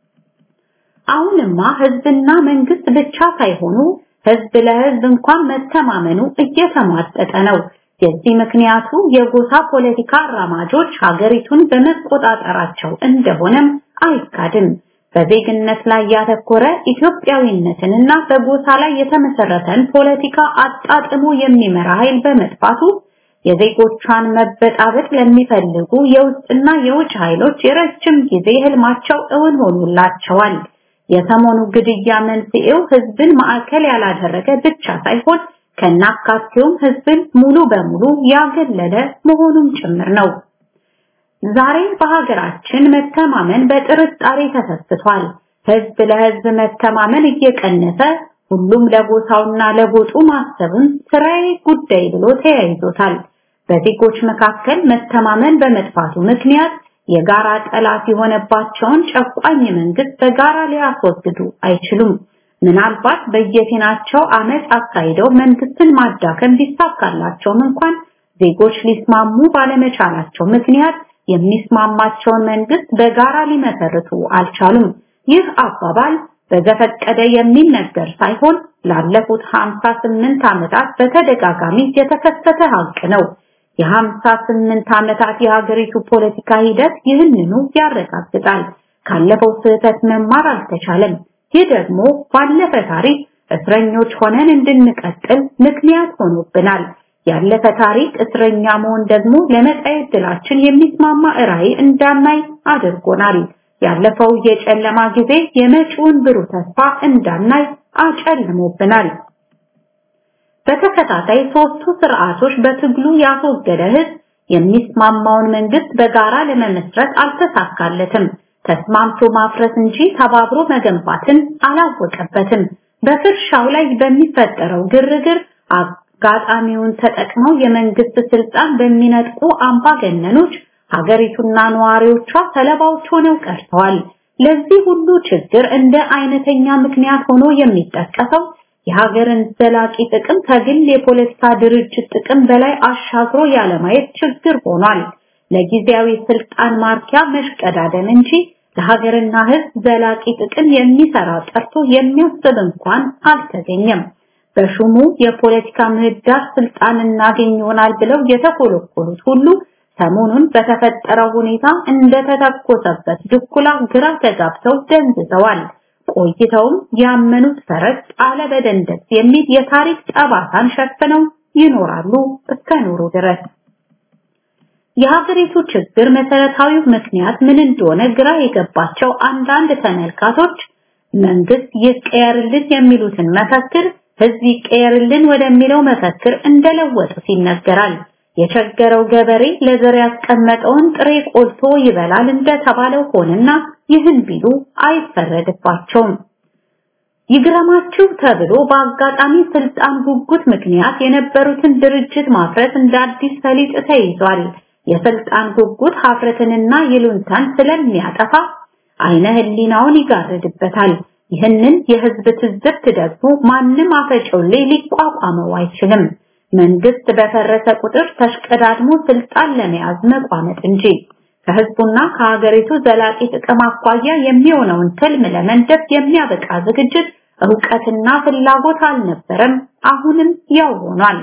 አሁንማ ህዝብና መንግስት ብቻ ሳይሆኑ ህዝብ ለህዝብ እንኳን መተማመኑ እየተሟጠጠ ነው። የዚህ ምክንያቱ የጎሳ ፖለቲካ አራማጆች ሀገሪቱን በመቆጣጠራቸው እንደሆነም አይካድም። በዜግነት ላይ ያተኮረ ኢትዮጵያዊነትንና በጎሳ ላይ የተመሰረተን ፖለቲካ አጣጥሞ የሚመራ ኃይል በመጥፋቱ የዜጎቿን መበጣበጥ ለሚፈልጉ የውስጥና የውጭ ኃይሎች የረጅም ጊዜ ህልማቸው እውን ሆኖላቸዋል። የሰሞኑ ግድያ መንስኤው ህዝብን ማዕከል ያላደረገ ብቻ ሳይሆን ከናካቴውም ህዝብን ሙሉ በሙሉ ያገለለ መሆኑም ጭምር ነው። ዛሬ በሀገራችን መተማመን በጥርጣሬ ተሰስቷል። ህዝብ ለህዝብ መተማመን እየቀነሰ ሁሉም ለጎሳውና ለጎጡ ማሰብን ስራዬ ጉዳይ ብሎ ተያይዞታል። በዜጎች መካከል መተማመን በመጥፋቱ ምክንያት የጋራ ጠላት የሆነባቸውን ጨቋኝ መንግስት በጋራ ሊያስወግዱ አይችሉም። ምናልባት በየፊናቸው አመፅ አካሂደው መንግስትን ማዳከም ቢሳካላቸውም እንኳን ዜጎች ሊስማሙ ባለመቻላቸው ምክንያት የሚስማማቸውን መንግስት በጋራ ሊመሰርቱ አልቻሉም። ይህ አባባል በዘፈቀደ የሚነገር ሳይሆን ላለፉት 58 ዓመታት በተደጋጋሚ የተከሰተ ሀቅ ነው። የ58 ዓመታት የሀገሪቱ ፖለቲካ ሂደት ይህንኑ ያረጋግጣል። ካለፈው ስህተት መማር አልተቻለም። ይህ ደግሞ ባለፈ ታሪክ እስረኞች ሆነን እንድንቀጥል ምክንያት ሆኖብናል። ያለፈ ታሪክ እስረኛ መሆን ደግሞ ለመጻኤ ዕድላችን የሚስማማ ራዕይ እንዳናይ አድርጎናል። ያለፈው የጨለማ ጊዜ የመጪውን ብሩህ ተስፋ እንዳናይ አጨልሞብናል። በተከታታይ ሶስቱ ስርዓቶች በትግሉ ያስወገደ ህዝብ የሚስማማውን መንግስት በጋራ ለመመስረት አልተሳካለትም። ተስማምቶ ማፍረስ እንጂ ተባብሮ መገንባትን አላወቀበትም። በፍርሻው ላይ በሚፈጠረው ግርግር አጋጣሚውን ተጠቅመው የመንግስት ስልጣን በሚነጥቁ አምባገነኖች ሀገሪቱና ነዋሪዎቿ ሰለባዎች ሆነው ቀርተዋል። ለዚህ ሁሉ ችግር እንደ አይነተኛ ምክንያት ሆኖ የሚጠቀሰው የሀገርን ዘላቂ ጥቅም ከግል የፖለቲካ ድርጅት ጥቅም በላይ አሻግሮ ያለማየት ችግር ሆኗል። ለጊዜያዊ ስልጣን ማርኪያ መሽቀዳደም እንጂ ለሀገርና ህዝብ ዘላቂ ጥቅም የሚሰራ ጠርቶ የሚያስብ እንኳን አልተገኘም። በሹሙ የፖለቲካ ምህዳር ስልጣን እናገኝ ይሆናል ብለው የተኮለኮሉት ሁሉ ሰሞኑን በተፈጠረው ሁኔታ እንደተተኮሰበት ድኩላ ግራ ተጋብተው ደንዝዘዋል። ቆይተውም ያመኑት ፈረስ ጣለ በደንደስ የሚል የታሪክ ጠባሳን ሸፍነው ይኖራሉ እስከ ኖሩ ድረስ። የሀገሪቱ ችግር መሰረታዊው ምክንያት ምን እንደሆነ ግራ የገባቸው አንዳንድ ተመልካቶች መንግስት ይቀየርልን የሚሉትን መፈክር ህዝብ ይቀየርልን ወደሚለው መፈክር እንደለወጡት ይነገራል። የቸገረው ገበሬ ለዘር ያስቀመጠውን ጥሬ ቆልቶ ይበላል እንደተባለው ሆነና ይህን ቢሉ አይፈረድባቸውም። ይግረማችሁ ተብሎ በአጋጣሚ ስልጣን ጉጉት ምክንያት የነበሩትን ድርጅት ማፍረስ እንደ አዲስ ፈሊጥ ተይዟል። የስልጣን ጉጉት ሀፍረትንና ይሉንታን ስለሚያጠፋ አይነ ህሊናውን ይጋርድበታል። ይህንን የህዝብ ትዝብት ደግሞ ማንም አፈጮሌ ሊቋቋመው አይችልም። መንግስት በፈረሰ ቁጥር ተሽቀዳድሞ ስልጣን ለመያዝ መቋመጥ እንጂ ከህዝቡና ከሀገሪቱ ዘላቂ ጥቅም አኳያ የሚሆነውን ትልም ለመንደፍ የሚያበቃ ዝግጅት እውቀትና ፍላጎት አልነበረም። አሁንም ያው ሆኗል።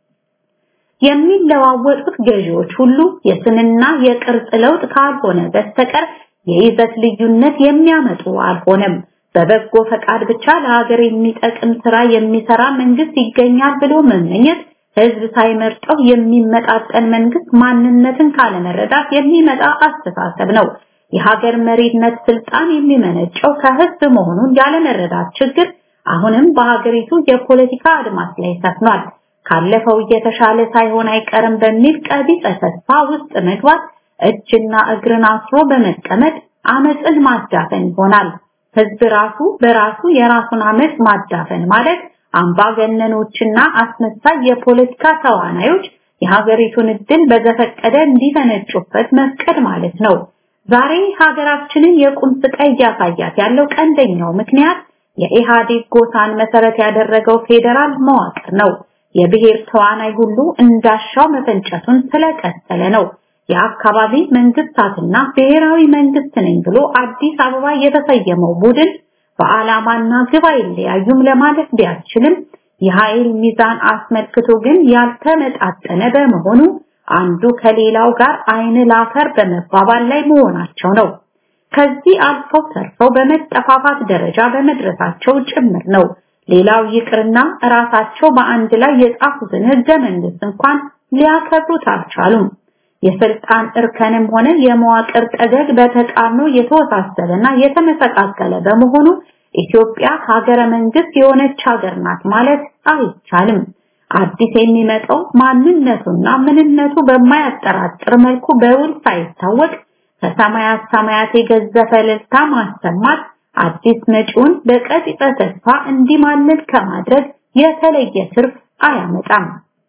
የሚለዋወጡት ገዢዎች ሁሉ የስንና የቅርጽ ለውጥ ካልሆነ በስተቀር የይዘት ልዩነት የሚያመጡ አልሆነም። በበጎ ፈቃድ ብቻ ለሀገር የሚጠቅም ስራ የሚሰራ መንግስት ይገኛል ብሎ መመኘት ህዝብ ሳይመርጠው የሚመጣጠን መንግስት ማንነትን ካለመረዳት የሚመጣ አስተሳሰብ ነው። የሀገር መሪነት ስልጣን የሚመነጨው ከህዝብ መሆኑን ያለመረዳት ችግር አሁንም በሀገሪቱ የፖለቲካ አድማስ ላይ ሰፍኗል። ካለፈው እየተሻለ ሳይሆን አይቀርም በሚል ቀቢጸ ተስፋ ውስጥ መግባት እጅና እግርን አስሮ በመቀመጥ አመፅን ማዳፈን ይሆናል። ህዝብ ራሱ በራሱ የራሱን አመፅ ማዳፈን ማለት አምባገነኖችና አስመሳይ የፖለቲካ ተዋናዮች የሀገሪቱን እድል በዘፈቀደ እንዲፈነጩበት መፍቀድ ማለት ነው። ዛሬ ሀገራችንን የቁም ስቃይ እያሳያት ያለው ቀንደኛው ምክንያት የኢህአዴግ ጎሳን መሰረት ያደረገው ፌዴራል መዋቅር ነው። የብሔር ተዋናይ ሁሉ እንዳሻው መፈንጨቱን ስለቀጠለ ነው። የአካባቢ መንግስታትና ብሔራዊ መንግስት ነኝ ብሎ አዲስ አበባ የተሰየመው ቡድን በዓላማና ግብ አይለያዩም ለማለት ቢያስችልም የኃይል ሚዛን አስመልክቶ ግን ያልተመጣጠነ በመሆኑ አንዱ ከሌላው ጋር አይን ላፈር በመባባል ላይ መሆናቸው ነው። ከዚህ አልፈው ተርፈው በመጠፋፋት ደረጃ በመድረሳቸው ጭምር ነው። ሌላው ይቅርና ራሳቸው በአንድ ላይ የጻፉትን ህገ መንግስት እንኳን ሊያከብሩት አልቻሉም። የስልጣን እርከንም ሆነ የመዋቅር ጠገግ በተቃርኖ የተወሳሰበና የተመሰቃቀለ በመሆኑ ኢትዮጵያ ሀገረ መንግስት የሆነች ሀገር ናት ማለት አይቻልም። አዲስ የሚመጣው ማንነቱና ምንነቱ በማያጠራጥር መልኩ በውል ሳይታወቅ ከሰማያት ሰማያት የገዘፈ እልልታ ማሰማት አዲስ መጪውን በቀጥታ ተስፋ እንዲማልል ከማድረግ የተለየ ትርፍ አያመጣም።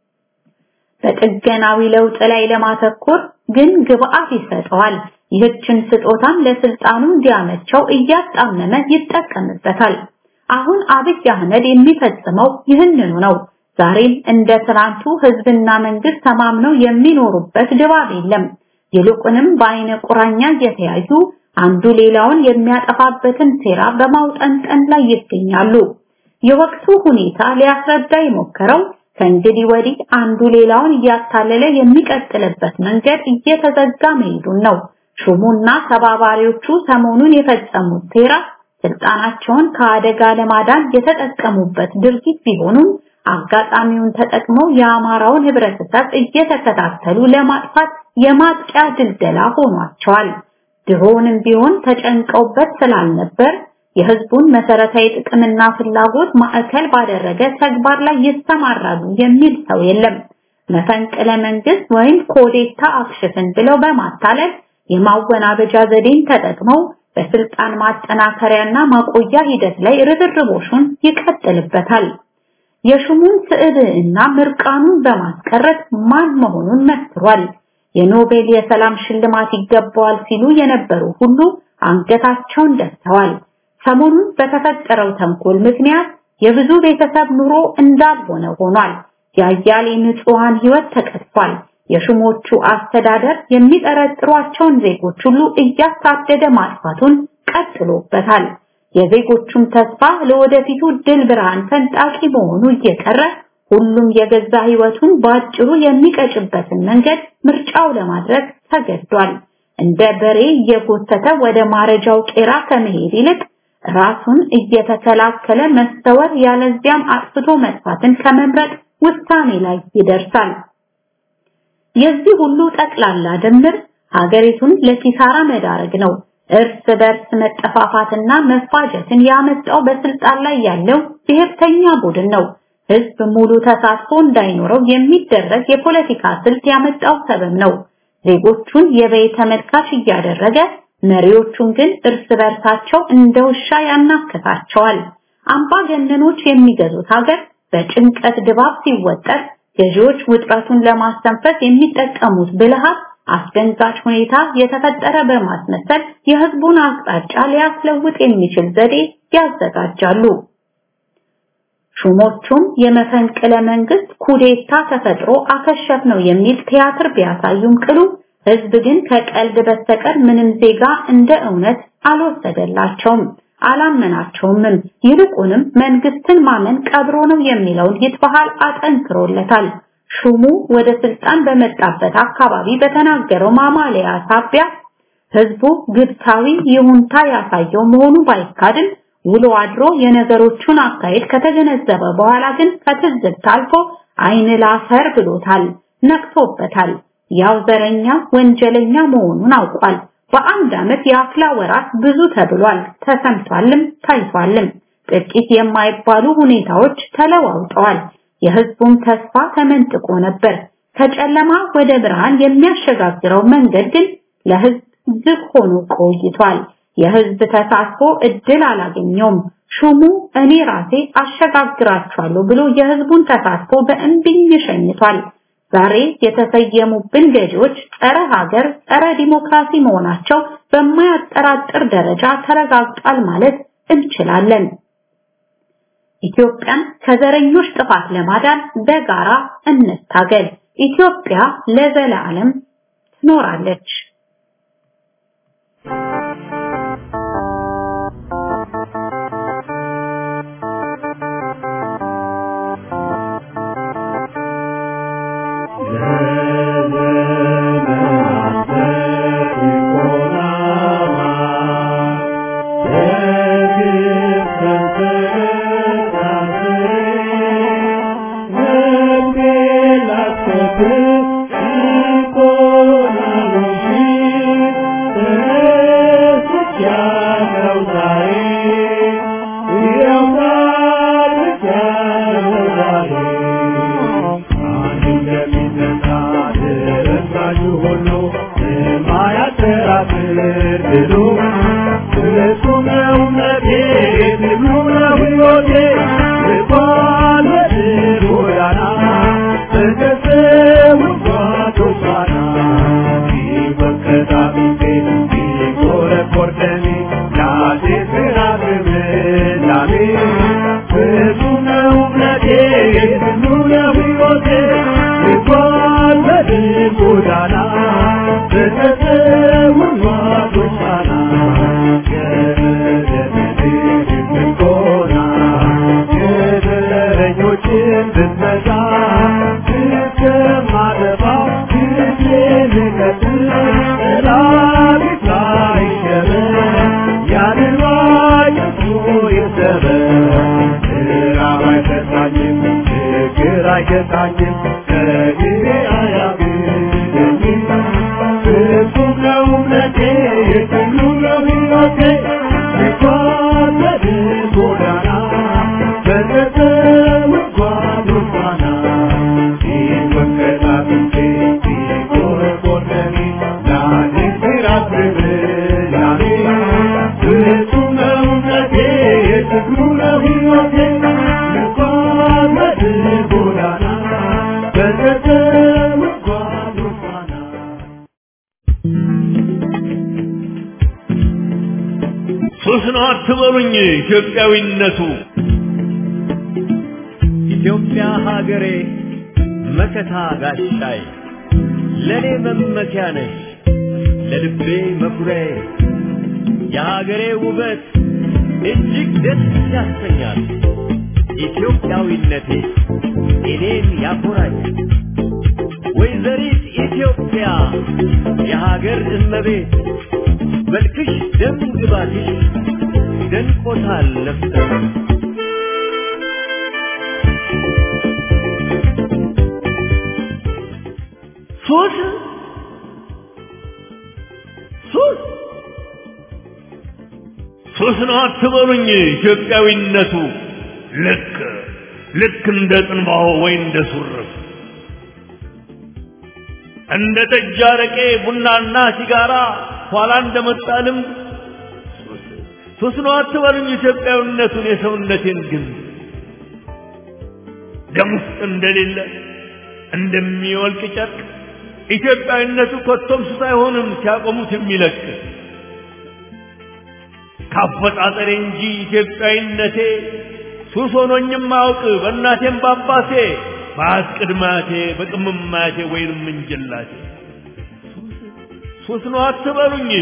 በጥገናዊ ለውጥ ላይ ለማተኮር ግን ግብአት ይሰጠዋል። ይህችን ስጦታም ለስልጣኑ እንዲያመቸው እያጣመመ ይጠቀምበታል። አሁን አብይ አህመድ የሚፈጽመው ይህንኑ ነው። ዛሬም እንደ ትናንቱ ህዝብና መንግስት ተማምነው የሚኖሩበት ድባብ የለም። ይልቁንም በአይነ ቁራኛ እየተያዩ አንዱ ሌላውን የሚያጠፋበትን ሴራ በማውጠንጠን ላይ ይገኛሉ። የወቅቱ ሁኔታ ሊያስረዳ የሞከረው ከእንግዲህ ወዲህ አንዱ ሌላውን እያታለለ የሚቀጥልበት መንገድ እየተዘጋ መሄዱን ነው። ሹሙና ተባባሪዎቹ ሰሞኑን የፈጸሙት ሴራ ስልጣናቸውን ከአደጋ ለማዳን የተጠቀሙበት ድርጊት ቢሆኑም አጋጣሚውን ተጠቅመው የአማራውን ህብረተሰብ እየተከታተሉ ለማጥፋት የማጥቂያ ድልደላ ሆኗቸዋል። ድሮንም ቢሆን ተጨንቀውበት ስላልነበር የህዝቡን መሰረታዊ ጥቅምና ፍላጎት ማዕከል ባደረገ ተግባር ላይ ይሰማራሉ የሚል ሰው የለም። መፈንቅለ መንግስት ወይም ኮዴታ አክሽፍን ብለው በማታለል የማወናበጃ ዘዴን ተጠቅመው በስልጣን ማጠናከሪያና ማቆያ ሂደት ላይ ርብርቦሹን ይቀጥልበታል። የሹሙን ስዕብዕና ምርቃኑን በማስቀረት ማን መሆኑን መስክሯል። የኖቤል የሰላም ሽልማት ይገባዋል ሲሉ የነበሩ ሁሉ አንገታቸውን ደፍተዋል። ሰሞኑን በተፈጠረው ተንኮል ምክንያት የብዙ ቤተሰብ ኑሮ እንዳልሆነ ሆኗል። የአያሌ ንጹሃን ህይወት ተቀጥፏል። የሹሞቹ አስተዳደር የሚጠረጥሯቸውን ዜጎች ሁሉ እያሳደደ ማጥፋቱን ቀጥሎበታል። የዜጎቹም ተስፋ ለወደፊቱ ድል ብርሃን ፈንጣቂ መሆኑ እየቀረ ሁሉም የገዛ ህይወቱን በአጭሩ የሚቀጭበትን መንገድ ምርጫው ለማድረግ ተገዷል። እንደ በሬ እየጎተተ ወደ ማረጃው ቄራ ከመሄድ ይልቅ ራሱን እየተከላከለ መስተወር ያለዚያም አጥፍቶ መጥፋትን ከመምረጥ ውሳኔ ላይ ይደርሳል። የዚህ ሁሉ ጠቅላላ ድምር ሀገሪቱን ለኪሳራ መዳረግ ነው። እርስ በርስ መጠፋፋትና መፋጀትን ያመጣው በስልጣን ላይ ያለው ብሔርተኛ ቡድን ነው። ህዝብ ሙሉ ተሳትፎ እንዳይኖረው የሚደረግ የፖለቲካ ስልት ያመጣው ሰበብ ነው። ዜጎቹን የበይ ተመልካች እያደረገ መሪዎቹን ግን እርስ በርሳቸው እንደ ውሻ ያናክታቸዋል። አምባገነኖች የሚገዙት ሀገር በጭንቀት ድባብ ሲወጠር ገዢዎች ውጥረቱን ለማስተንፈስ የሚጠቀሙት ብልሃት አስደንጋጭ ሁኔታ የተፈጠረ በማስመሰል የህዝቡን አቅጣጫ ሊያስለውጥ የሚችል ዘዴ ያዘጋጃሉ። ሹሞቹም የመፈንቅለ መንግስት ኩዴታ ተፈጥሮ አከሸፍ ነው የሚል ቲያትር ቢያሳዩም ቅሉ ህዝብ ግን ከቀልድ በስተቀር ምንም ዜጋ እንደ እውነት አልወሰደላቸውም፣ አላመናቸውምም። ይልቁንም መንግስትን ማመን ቀብሮ ነው የሚለውን ይትበሃል አጠንክሮለታል። ሹሙ ወደ ስልጣን በመጣበት አካባቢ በተናገረው ማማለያ ሳቢያ ህዝቡ ግብታዊ ይሁንታ ያሳየው መሆኑ ባይካድም ውሎ አድሮ የነገሮቹን አካሄድ ከተገነዘበ በኋላ ግን ከትዝብት አልፎ አይን ላፈር ብሎታል፣ ነቅቶበታል። ያው ዘረኛ ወንጀለኛ መሆኑን አውቋል። በአንድ ዓመት የአፍላ ወራት ብዙ ተብሏል፣ ተሰምቷልም ታይቷልም። ጥቂት የማይባሉ ሁኔታዎች ተለዋውጠዋል። የህዝቡን ተስፋ ተመንጥቆ ነበር። ከጨለማ ወደ ብርሃን የሚያሸጋግረው መንገድ ግን ለህዝብ ዝግ ሆኖ ቆይቷል። የህዝብ ተሳትፎ እድል አላገኘውም። ሹሙ እኔ ራሴ አሸጋግራችኋለሁ ብሎ የህዝቡን ተሳትፎ በእንቢኝ ሸኝቷል። ዛሬ የተሰየሙብን ገዢዎች ጸረ ሀገር፣ ጸረ ዲሞክራሲ መሆናቸው በማያጠራጥር ደረጃ ተረጋግጧል ማለት እንችላለን። ኢትዮጵያን ከዘረኞች ጥፋት ለማዳን በጋራ እንታገል። ኢትዮጵያ ለዘላለም ትኖራለች። ስራት ብሎ እሱ ነው እምነቴ ትግሉ ነው ሕይወቴ ልባል በድል ጎዳና በገሰው ጓዶች ፋና ሲወቀጣጥፌ ሲቆረቆር ደሜ ናቴ ስራት ምላሜ እሱ ነው እምነቴ ትግሉ ነው ሕይወቴ ልባል በድል ጎዳና በገሰው ጓዶች ፋና የበረኞችን ብትመጣ እስከማጠፋ ጊዜ ልቀጥል ጠላፊት አይሸበር ያንን ዋጭቶ ይሰበር ራብ አይገታኝም ችግር አይገታኝም ከጊዜ አያግደኝም ፍጹም ነው እምነቴ የሁሉ ነው ሕይወቴ ልጓዝ በድል ጎዳና በገጠር ጓዶች ፋና ሲወቀጥ አጥንቴ ሲቆረቆር ደሜ ላኔ ሲራት ብላኔ ፍጹም ነው እምነቴ የትግሉ ነው ሕይወቴ ልጓዝ በድል ጎዳና በገጠር ጓዶች ፋና ሱስ ነው አትበሉኝ ኢትዮጵያዊነቱ ኢትዮጵያ ሀገሬ መከታ ጋሻይ ለኔ መመኪያ ነሽ ለልቤ መኩሪያዬ የሀገሬ ውበት እጅግ ደስ ያሰኛል ኢትዮጵያዊነቴ እኔን ያኮራኛል ወይዘሪት ኢትዮጵያ የሀገር እመቤት መልክሽ ደም ግባትሽ ደንቆታል ነፍሰ ሱስ ሱስ ሱስ ነው አትበሉኝ ኢትዮጵያዊነቱ ልክ ልክ እንደ ጽንባሆ ወይ እንደ ሱርፍ እንደ ጠጅ አረቄ ቡናና ሲጋራ ኋላ እንደመጣ ልምድ ሱስ ሱስ ነው አትበሉኝ ኢትዮጵያዊነቱን የሰውነቴን ግን ደም ውስጥ እንደሌለ እንደሚወልቅ ጨርቅ ኢትዮጵያዊነቱ ኮቶም ሱስ አይሆንም ሲያቆሙት የሚለቅ ካፈጣጠሬ እንጂ ኢትዮጵያዊነቴ ሱስ ሆኖኝም አያውቅ በእናቴም በአባቴ በአስቅድማቴ በቅምማቴ ወይንም እንጀላቴ ሱስ ነው አትበሉኝ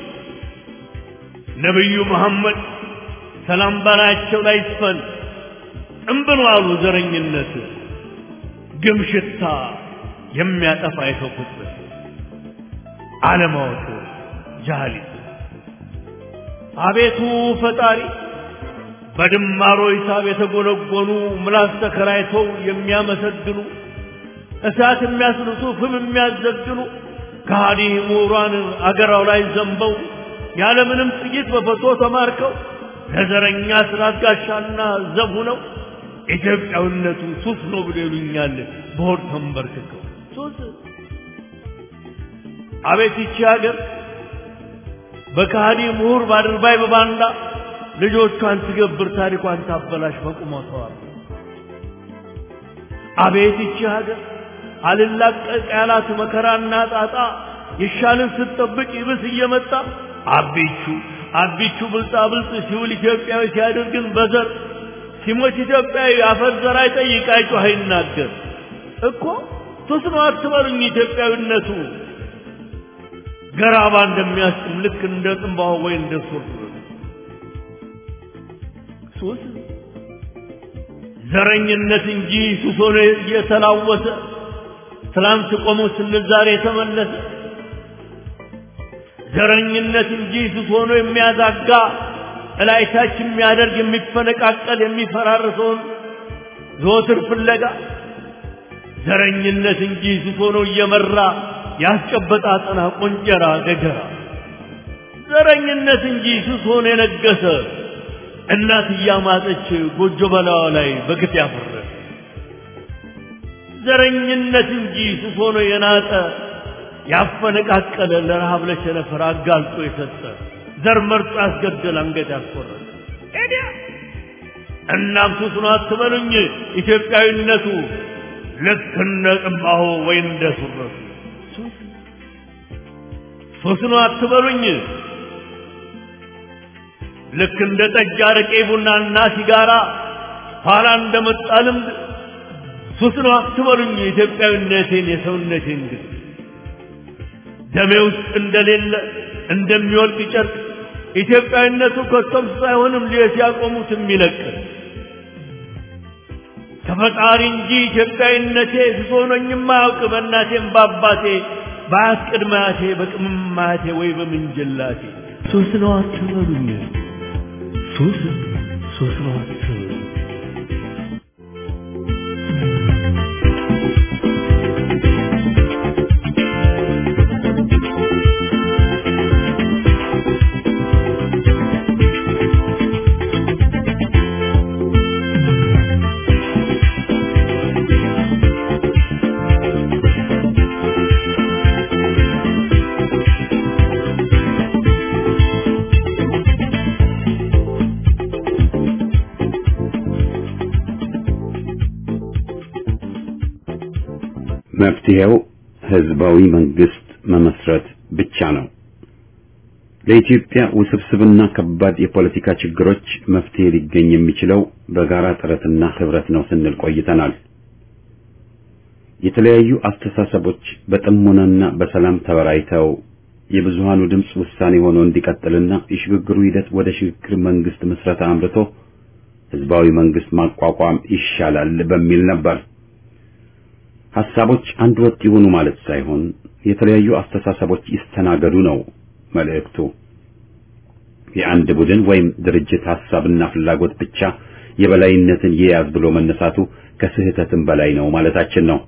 ነቢዩ መሐመድ ሰላም በላያቸው ላይ ይስፈን ጥንብን ዋሉ ዘረኝነት ግም ሽታ የሚያጠፋ የሰው ፍጥረት አለማወቅ ጃህሊት አቤቱ ፈጣሪ በድማሮ ሂሳብ የተጎነጎኑ ምላስ ተከራይተው የሚያመሰግኑ እሳት የሚያስልሱ ፍም የሚያዘግኑ ከሃዲ ምሁራን አገራው ላይ ዘንበው ያለምንም ጥይት በፈቶ ተማርከው ለዘረኛ ስራት ጋሻና ዘብ ሆነው ኢትዮጵያዊነቱ ሱስ ነው ብሎ ይሉኛል በሆድ ተንበርክከው ሱስ አቤት ይቺ ሀገር በካሃዲ ምሁር ባድርባይ በባንዳ ልጆቿን ትገብር ታሪኳን ታበላሽ በቁመቷ አቤት ይቺ ሀገር አልላቀቅ ያላት መከራና ጣጣ ይሻልን ስትጠብቅ ይብስ እየመጣ አቢቹ አቢቹ ብልጣ ብልጥ ሲውል ኢትዮጵያዊ ሲያደርግን በዘር ሲሞት ኢትዮጵያዊ አፈር ዘር አይጠይቅ አይጮህ አይናገር እኮ ሱስ ነው አትበሉኝ ኢትዮጵያዊነቱ ገራባ እንደሚያስጥም ልክ እንደ ጽንባው ወይ እንደ ሱር ሱስ ዘረኝነት እንጂ ሱስ ሆኖ እየተላወሰ ትላንት ቆሞ ስንል ዛሬ የተመለሰ ዘረኝነት እንጂ ሱስ ሆኖ የሚያዛጋ እላይታች የሚያደርግ የሚፈነቃቀል የሚፈራርሰውን ዘወትር ፍለጋ ዘረኝነት እንጂ ሱስ ሆኖ እየመራ ያስጨበጣ አጠና ቆንጀራ ገገራ ዘረኝነት እንጂ ሱስ ሆኖ የነገሰ እናት እያማጠች ጎጆ በላዋ ላይ በግፍ ያፈረ ዘረኝነት እንጂ ሱስ ሆኖ የናጠ ያፈነቃቀለ ለረሃብ ለቸነፈር አጋልጦ የሰጠ ዘር መርጦ ያስገደል አንገት ያስቆረጠ ኤዲያ እናም ሱስ ነው አትበሉኝ ኢትዮጵያዊነቱ ልክ እንደ ጥንባሆ ወይ እንደ ሱረቱ ሱስ ሱስ ነው አትበሉኝ ልክ እንደ ጠጅ አረቄ ቡናና ሲጋራ ኋላ እንደመጣ ልምድ ሱስ ነው አትበሉኝ ኢትዮጵያዊነቴን የሰውነቴን ግን ደሜ ውስጥ እንደሌለ እንደሚወልቅ ጨርቅ ኢትዮጵያዊነቱ ከቶም ሳይሆንም ሊየት ያቆሙት የሚለቅ ከፈጣሪ እንጂ ኢትዮጵያዊነቴ ስሶኖኝም አያውቅ በእናቴም በአባቴ በአያት ቅድመ አያቴ በቅምም አያቴ ወይ በምንጅላቴ ሱስ ነው አትበሉኝ ሱስ ሱስ ነው አትበሉኝ መፍትሄው ህዝባዊ መንግስት መመስረት ብቻ ነው። ለኢትዮጵያ ውስብስብና ከባድ የፖለቲካ ችግሮች መፍትሄ ሊገኝ የሚችለው በጋራ ጥረትና ህብረት ነው ስንል ቆይተናል። የተለያዩ አስተሳሰቦች በጥሞናና በሰላም ተበራይተው የብዙሃኑ ድምፅ ውሳኔ ሆኖ እንዲቀጥልና የሽግግሩ ሂደት ወደ ሽግግር መንግስት ምስረታ አምርቶ ህዝባዊ መንግስት ማቋቋም ይሻላል በሚል ነበር። ሐሳቦች አንድ ወጥ ይሁኑ ማለት ሳይሆን የተለያዩ አስተሳሰቦች ይስተናገዱ ነው መልእክቱ። የአንድ ቡድን ወይም ድርጅት ሐሳብና ፍላጎት ብቻ የበላይነትን ይያዝ ብሎ መነሳቱ ከስህተትም በላይ ነው ማለታችን ነው።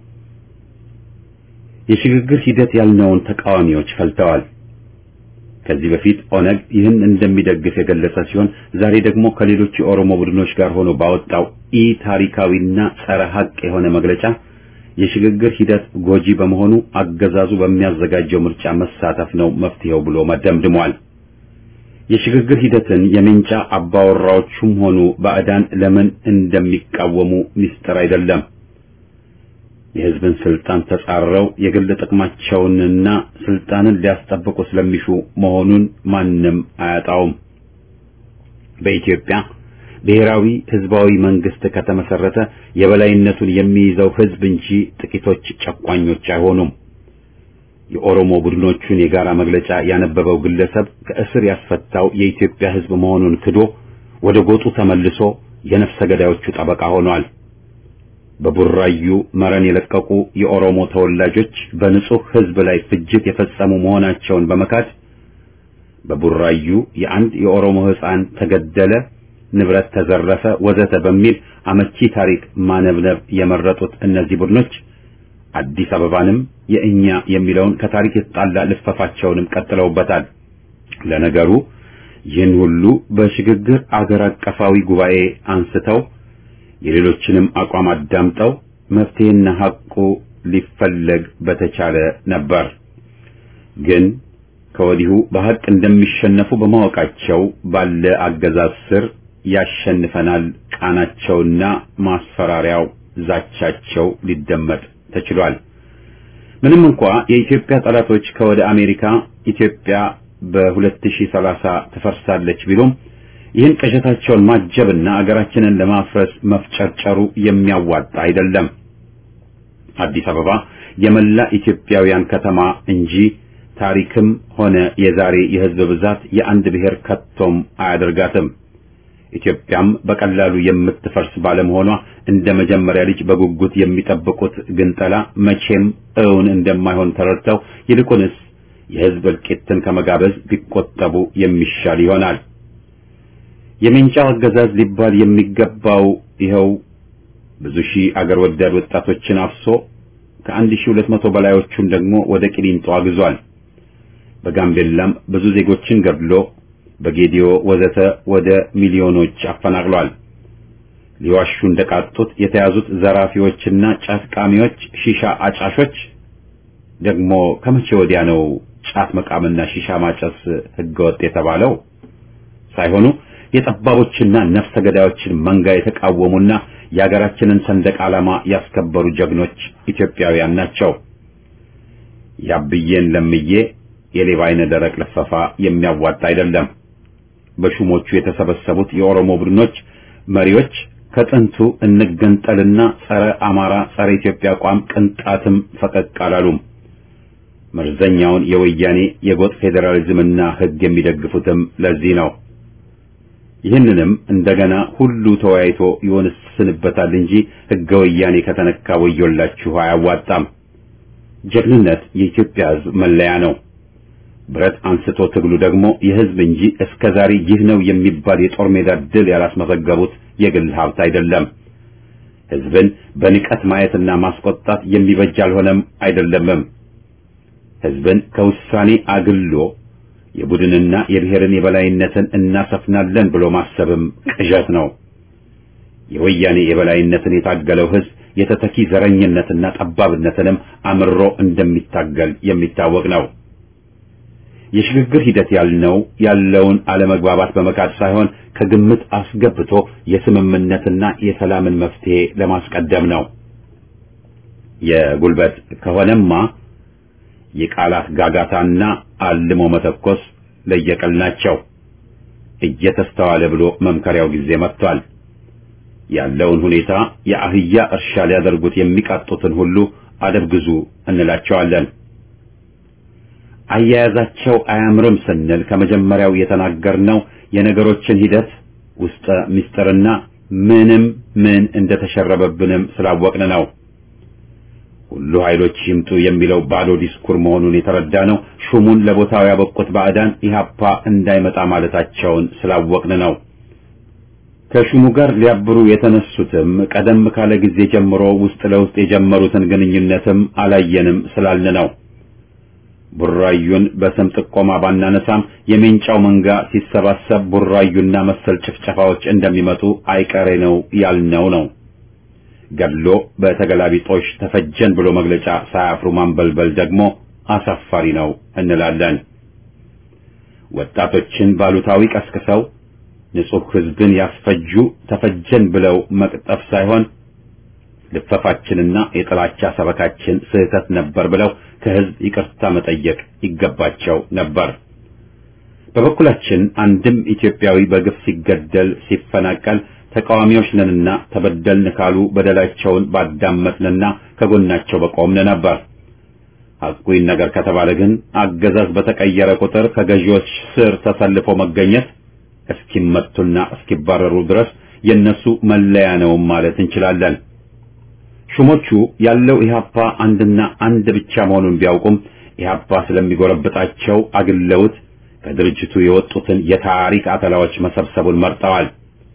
የሽግግር ሂደት ያልነውን ተቃዋሚዎች ፈልተዋል። ከዚህ በፊት ኦነግ ይህን እንደሚደግፍ የገለጸ ሲሆን ዛሬ ደግሞ ከሌሎች የኦሮሞ ቡድኖች ጋር ሆኖ ባወጣው ኢ ታሪካዊና ጸረ ሐቅ የሆነ መግለጫ የሽግግር ሂደት ጎጂ በመሆኑ አገዛዙ በሚያዘጋጀው ምርጫ መሳተፍ ነው መፍትሄው ብሎ መደምድሟል። የሽግግር ሂደትን የሜንጫ አባወራዎቹም ሆኑ ባዕዳን ለምን እንደሚቃወሙ ሚስጥር አይደለም። የሕዝብን ስልጣን ተጻረው የግል ጥቅማቸውንና ስልጣንን ሊያስጠብቁ ስለሚሹ መሆኑን ማንም አያጣውም። በኢትዮጵያ ብሔራዊ ህዝባዊ መንግስት ከተመሰረተ የበላይነቱን የሚይዘው ህዝብ እንጂ ጥቂቶች ጨቋኞች አይሆኑም። የኦሮሞ ቡድኖቹን የጋራ መግለጫ ያነበበው ግለሰብ ከእስር ያስፈታው የኢትዮጵያ ህዝብ መሆኑን ክዶ ወደ ጎጡ ተመልሶ የነፍሰ ገዳዮቹ ጠበቃ ሆኗል። በቡራዩ መረን የለቀቁ የኦሮሞ ተወላጆች በንጹህ ህዝብ ላይ ፍጅት የፈጸሙ መሆናቸውን በመካድ በቡራዩ የአንድ የኦሮሞ ህፃን ተገደለ ንብረት ተዘረፈ፣ ወዘተ በሚል አመቺ ታሪክ ማነብነብ የመረጡት እነዚህ ቡድኖች አዲስ አበባንም የእኛ የሚለውን ከታሪክ የተጣላ ልፈፋቸውንም ቀጥለውበታል። ለነገሩ ይህን ሁሉ በሽግግር አገር አቀፋዊ ጉባኤ አንስተው የሌሎችንም አቋም አዳምጠው መፍትሄና ሐቁ ሊፈለግ በተቻለ ነበር። ግን ከወዲሁ በሐቅ እንደሚሸነፉ በማወቃቸው ባለ አገዛዝ ስር ያሸንፈናል ቃናቸውና ማስፈራሪያው ዛቻቸው ሊደመጥ ተችሏል። ምንም እንኳ የኢትዮጵያ ጠላቶች ከወደ አሜሪካ ኢትዮጵያ በ2030 ትፈርሳለች ቢሉም ይህን ቅዠታቸውን ማጀብና አገራችንን ለማፍረስ መፍጨርጨሩ የሚያዋጣ አይደለም። አዲስ አበባ የመላ ኢትዮጵያውያን ከተማ እንጂ ታሪክም ሆነ የዛሬ የሕዝብ ብዛት የአንድ ብሔር ከቶም አያደርጋትም። ኢትዮጵያም በቀላሉ የምትፈርስ ባለመሆኗ እንደ መጀመሪያ ልጅ በጉጉት የሚጠብቁት ግንጠላ መቼም እውን እንደማይሆን ተረድተው ይልቁንስ የሕዝብ እልቂትን ከመጋበዝ ቢቆጠቡ የሚሻል ይሆናል። የሜንጫው አገዛዝ ሊባል የሚገባው ይኸው ብዙ ሺህ አገር ወዳድ ወጣቶችን አፍሶ ከአንድ ሺህ ሁለት መቶ በላዮቹን ደግሞ ወደ ቂሊንጦ አግዟል። በጋምቤላም ብዙ ዜጎችን ገድሎ በጌዲዮ ወዘተ ወደ ሚሊዮኖች አፈናቅሏል። ሊዋሹ እንደቃጡት የተያዙት ዘራፊዎችና ጫት ቃሚዎች፣ ሺሻ አጫሾች ደግሞ ከመቼ ወዲያ ነው ጫት መቃምና ሺሻ ማጨስ ህገወጥ የተባለው? ሳይሆኑ የጠባቦችና ነፍሰ ገዳዮችን መንጋ የተቃወሙና የሀገራችንን ሰንደቅ ዓላማ ያስከበሩ ጀግኖች ኢትዮጵያውያን ናቸው። ያብዬን ለምዬ የሌባ አይነ ደረቅ ልፈፋ የሚያዋጣ አይደለም። በሹሞቹ የተሰበሰቡት የኦሮሞ ቡድኖች መሪዎች ከጥንቱ እንገንጠልና ጸረ አማራ ጸረ ኢትዮጵያ አቋም ቅንጣትም ፈቀቅ አላሉም። መርዘኛውን የወያኔ የጎጥ ፌዴራሊዝምና ህግ የሚደግፉትም ለዚህ ነው። ይህንንም እንደገና ሁሉ ተወያይቶ ይወስንበታል እንጂ ህገ ወያኔ ከተነካ ወዮላችሁ አያዋጣም። ጀግንነት የኢትዮጵያ ህዝብ መለያ ነው። ብረት አንስቶ ትግሉ ደግሞ የህዝብ እንጂ እስከ ዛሬ ይህ ነው የሚባል የጦር ሜዳ ድል ያላስመዘገቡት የግል ሀብት አይደለም። ህዝብን በንቀት ማየትና ማስቆጣት የሚበጅ አልሆነም አይደለምም። ህዝብን ከውሳኔ አግሎ የቡድንና የብሔርን የበላይነትን እናሰፍናለን ብሎ ማሰብም ቅዠት ነው። የወያኔ የበላይነትን የታገለው ህዝብ የተተኪ ዘረኝነትና ጠባብነትንም አምሮ እንደሚታገል የሚታወቅ ነው። የሽግግር ሂደት ያልነው ያለውን አለመግባባት በመካድ ሳይሆን ከግምት አስገብቶ የስምምነትና የሰላምን መፍትሄ ለማስቀደም ነው። የጉልበት ከሆነማ የቃላት ጋጋታና አልሞ መተኮስ ለየቀል ናቸው። እየተስተዋለ ብሎ መምከሪያው ጊዜ መጥቷል። ያለውን ሁኔታ የአህያ እርሻ ሊያደርጉት የሚቃጡትን ሁሉ አደብ ግዙ እንላቸዋለን። አያያዛቸው አያምርም ስንል ከመጀመሪያው የተናገርነው የነገሮችን ሂደት ውስጠ ምስጢርና ምንም ምን እንደተሸረበብንም ስላወቅን ነው። ሁሉ ኃይሎች ይምጡ የሚለው ባዶ ዲስኩር መሆኑን የተረዳ ነው። ሹሙን ለቦታው ያበቁት ባዕዳን ኢህአፓ እንዳይመጣ ማለታቸውን ስላወቅን ነው። ከሹሙ ጋር ሊያብሩ የተነሱትም ቀደም ካለ ጊዜ ጀምሮ ውስጥ ለውስጥ የጀመሩትን ግንኙነትም አላየንም ስላልን ነው። ቡራዩን በስም ጥቆማ ባናነሳም የሜንጫው መንጋ ሲሰባሰብ ቡራዩና መሰል ጭፍጨፋዎች እንደሚመጡ አይቀሬ ነው ያልነው ነው። ገድሎ በተገላቢጦሽ ተፈጀን ብሎ መግለጫ ሳያፍሩ ማንበልበል ደግሞ አሳፋሪ ነው እንላለን። ወጣቶችን ባሉታዊ ቀስቅሰው ንጹሕ ሕዝብን ያስፈጁ ተፈጀን ብለው መቅጠፍ ሳይሆን ልፈፋችንና የጥላቻ ሰበካችን ስህተት ነበር ብለው ከሕዝብ ይቅርታ መጠየቅ ይገባቸው ነበር። በበኩላችን አንድም ኢትዮጵያዊ በግፍ ሲገደል ሲፈናቀል ተቃዋሚዎች ነንና ተበደልን ካሉ በደላቸውን ባዳመጥንና ከጎናቸው በቆምን ነበር። ሐቁን ነገር ከተባለ ግን አገዛዝ በተቀየረ ቁጥር ከገዢዎች ስር ተሰልፎ መገኘት እስኪመቱና እስኪባረሩ ድረስ የነሱ መለያ ነው ማለት እንችላለን። ሹሞቹ ያለው ኢህአፓ አንድና አንድ ብቻ መሆኑን ቢያውቁም ኢህአፓ ስለሚጎረብጣቸው አግለውት ከድርጅቱ የወጡትን የታሪክ አተላዎች መሰብሰቡን መርጠዋል።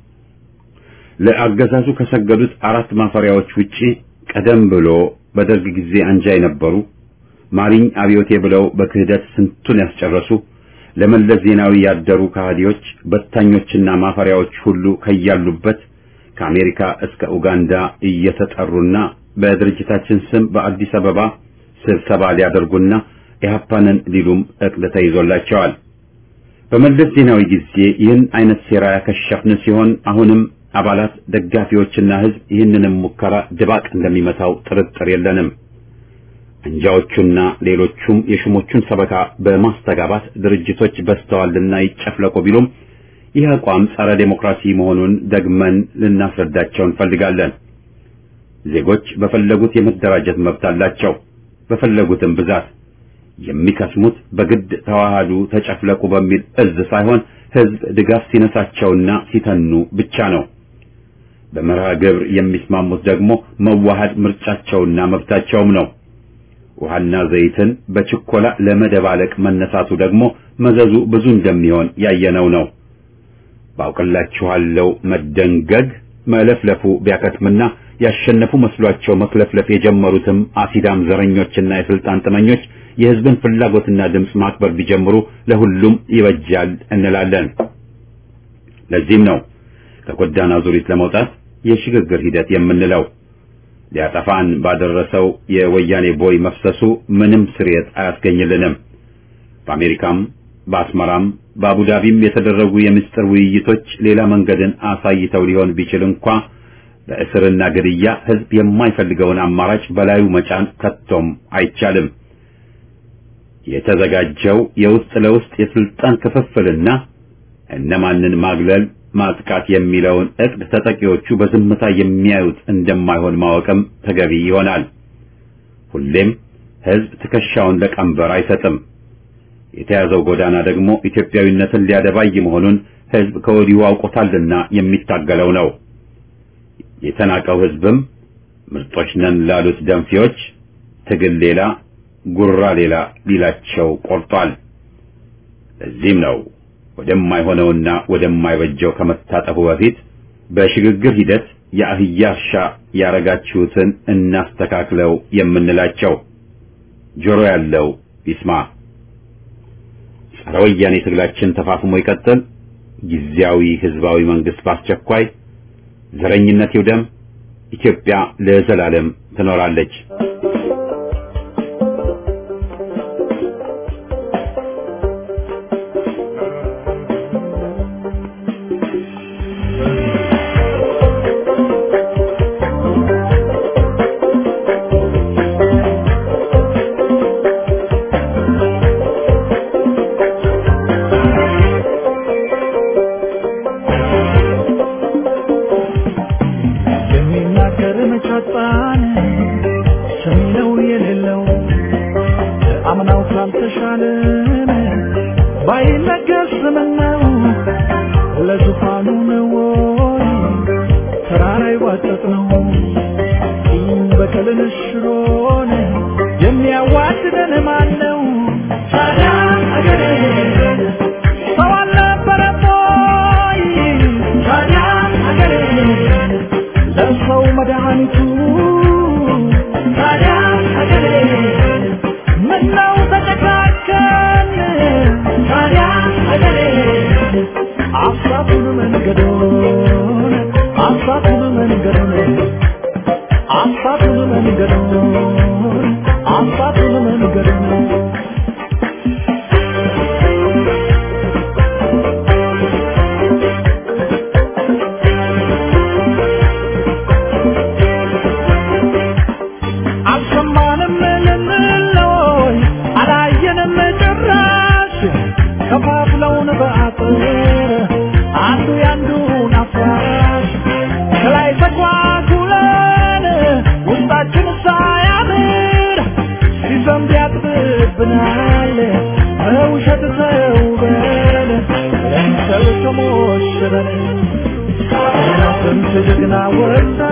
ለአገዛዙ ከሰገዱት አራት ማፈሪያዎች ውጪ ቀደም ብሎ በደርግ ጊዜ አንጃ የነበሩ ማሪኝ አብዮቴ ብለው በክህደት ስንቱን ያስጨረሱ ለመለስ ዜናዊ ያደሩ ከሃዲዎች በታኞችና ማፈሪያዎች ሁሉ ከያሉበት ከአሜሪካ እስከ ኡጋንዳ እየተጠሩና በድርጅታችን ስም በአዲስ አበባ ስብሰባ ሊያደርጉና ኢህአፓንን ሊሉም እቅድ ተይዞላቸዋል። በመለስ ዜናዊ ጊዜ ይህን አይነት ሴራ ያከሸፍን ሲሆን አሁንም አባላት ደጋፊዎችና ህዝብ ይህንንም ሙከራ ድባቅ እንደሚመታው ጥርጥር የለንም። አንጃዎቹና ሌሎቹም የሹሞቹን ሰበካ በማስተጋባት ድርጅቶች በስተዋልና ይጨፍለቁ ቢሉም ይህ አቋም ጸረ ዴሞክራሲ መሆኑን ደግመን ልናስረዳቸው እንፈልጋለን። ዜጎች በፈለጉት የመደራጀት መብት አላቸው። በፈለጉትም ብዛት የሚከስሙት በግድ ተዋሃዱ፣ ተጨፍለቁ በሚል እዝ ሳይሆን ህዝብ ድጋፍ ሲነሳቸውና ሲተኑ ብቻ ነው። በመርሃ ግብር የሚስማሙት ደግሞ መዋሃድ ምርጫቸውና መብታቸውም ነው። ውሃና ዘይትን በችኮላ ለመደባለቅ መነሳቱ ደግሞ መዘዙ ብዙ እንደሚሆን ያየነው ነው። ባውቅላችኋለሁ መደንገግ መለፍለፉ ቢያከትምና ያሸነፉ መስሏቸው መክለፍለፍ የጀመሩትም አሲዳም ዘረኞችና የስልጣን ጥመኞች የህዝብን ፍላጎትና ድምፅ ማክበር ቢጀምሩ ለሁሉም ይበጃል እንላለን። ለዚህም ነው ከጎዳና ዙሪት ለመውጣት የሽግግር ሂደት የምንለው። ሊያጠፋን ባደረሰው የወያኔ ቦይ መፍሰሱ ምንም ስርየት አያስገኝልንም። በአሜሪካም በአስመራም በአቡዳቢም የተደረጉ የምስጢር ውይይቶች ሌላ መንገድን አሳይተው ሊሆን ቢችል እንኳ በእስርና ግድያ ህዝብ የማይፈልገውን አማራጭ በላዩ መጫን ከቶም አይቻልም። የተዘጋጀው የውስጥ ለውስጥ የስልጣን ክፍፍልና እነማንን ማግለል ማጥቃት የሚለውን እቅድ ተጠቂዎቹ በዝምታ የሚያዩት እንደማይሆን ማወቅም ተገቢ ይሆናል። ሁሌም ህዝብ ትከሻውን ለቀንበር አይሰጥም። የተያዘው ጎዳና ደግሞ ኢትዮጵያዊነትን ሊያደባይ መሆኑን ህዝብ ከወዲሁ አውቆታልና የሚታገለው ነው። የተናቀው ህዝብም ምርጦች ነን ላሉት ደንፊዎች ትግል ሌላ ጉራ ሌላ ሊላቸው ቆርጧል። ለዚህም ነው ወደማይሆነውና ወደማይበጀው ከመታጠፉ በፊት በሽግግር ሂደት የአህያ እርሻ ያረጋችሁትን እናስተካክለው የምንላቸው። ጆሮ ያለው ይስማ። ጸረ ወያኔ ትግላችን ተፋፍሞ ይቀጥል። ጊዜያዊ ህዝባዊ መንግስት በአስቸኳይ ዘረኝነት ይውደም። ኢትዮጵያ ለዘላለም ትኖራለች። የሚናገር መቻጣን ሰሚ ነው የሌለው አምናው ካልተሻለን ባይነገር ስምነው ለዙፋኑ ነው ወይ ተራራ ይዋጠጥ ነው ቂም በቀልን ሽሮን የሚያዋድደን ማን ነው ታዲያ አገሬ ሰው አልነበረም ወይ ታዲያ አገሬ ለሰው መድኃኒቱ ታዲያ ሀገሬ ምነው ተጨካከን ታዲያ ሀገሬ አሳቱን መንገዶን አሳቱን መንገዶን አሳቱን መንገዶን አሳቱን መንገዶን አልሰማንም ልንለይ አላየንም ጭራሽ ከፋፍለውን በአጥር አንዱ ያንዱን አፍራሽ ከላይ ተጓጉለን ውስጣችን ሳያምር ሲዘንብ ያጥብብናል በውሸት ተውበን ለምሰል ተሞሽረን ስንት ጀግና ወጣ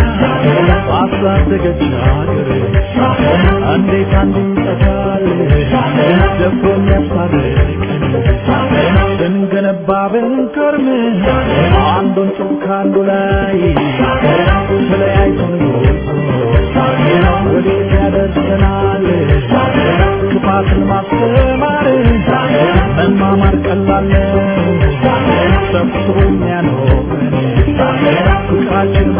ባሳደገች ሀገር እንዴት አንዱ ይጠፋል ደፍሮ የሚያስታርቀን ስንገነባ ብንከርም አንዱን ጡብ ከአንዱ ላይ ተለያይቶን ወዴት ያደርሰናል ክፋትን ማስተማር መማማር ቀላል ነው ሰብስቦ የሚያኖረን ፍቅራችን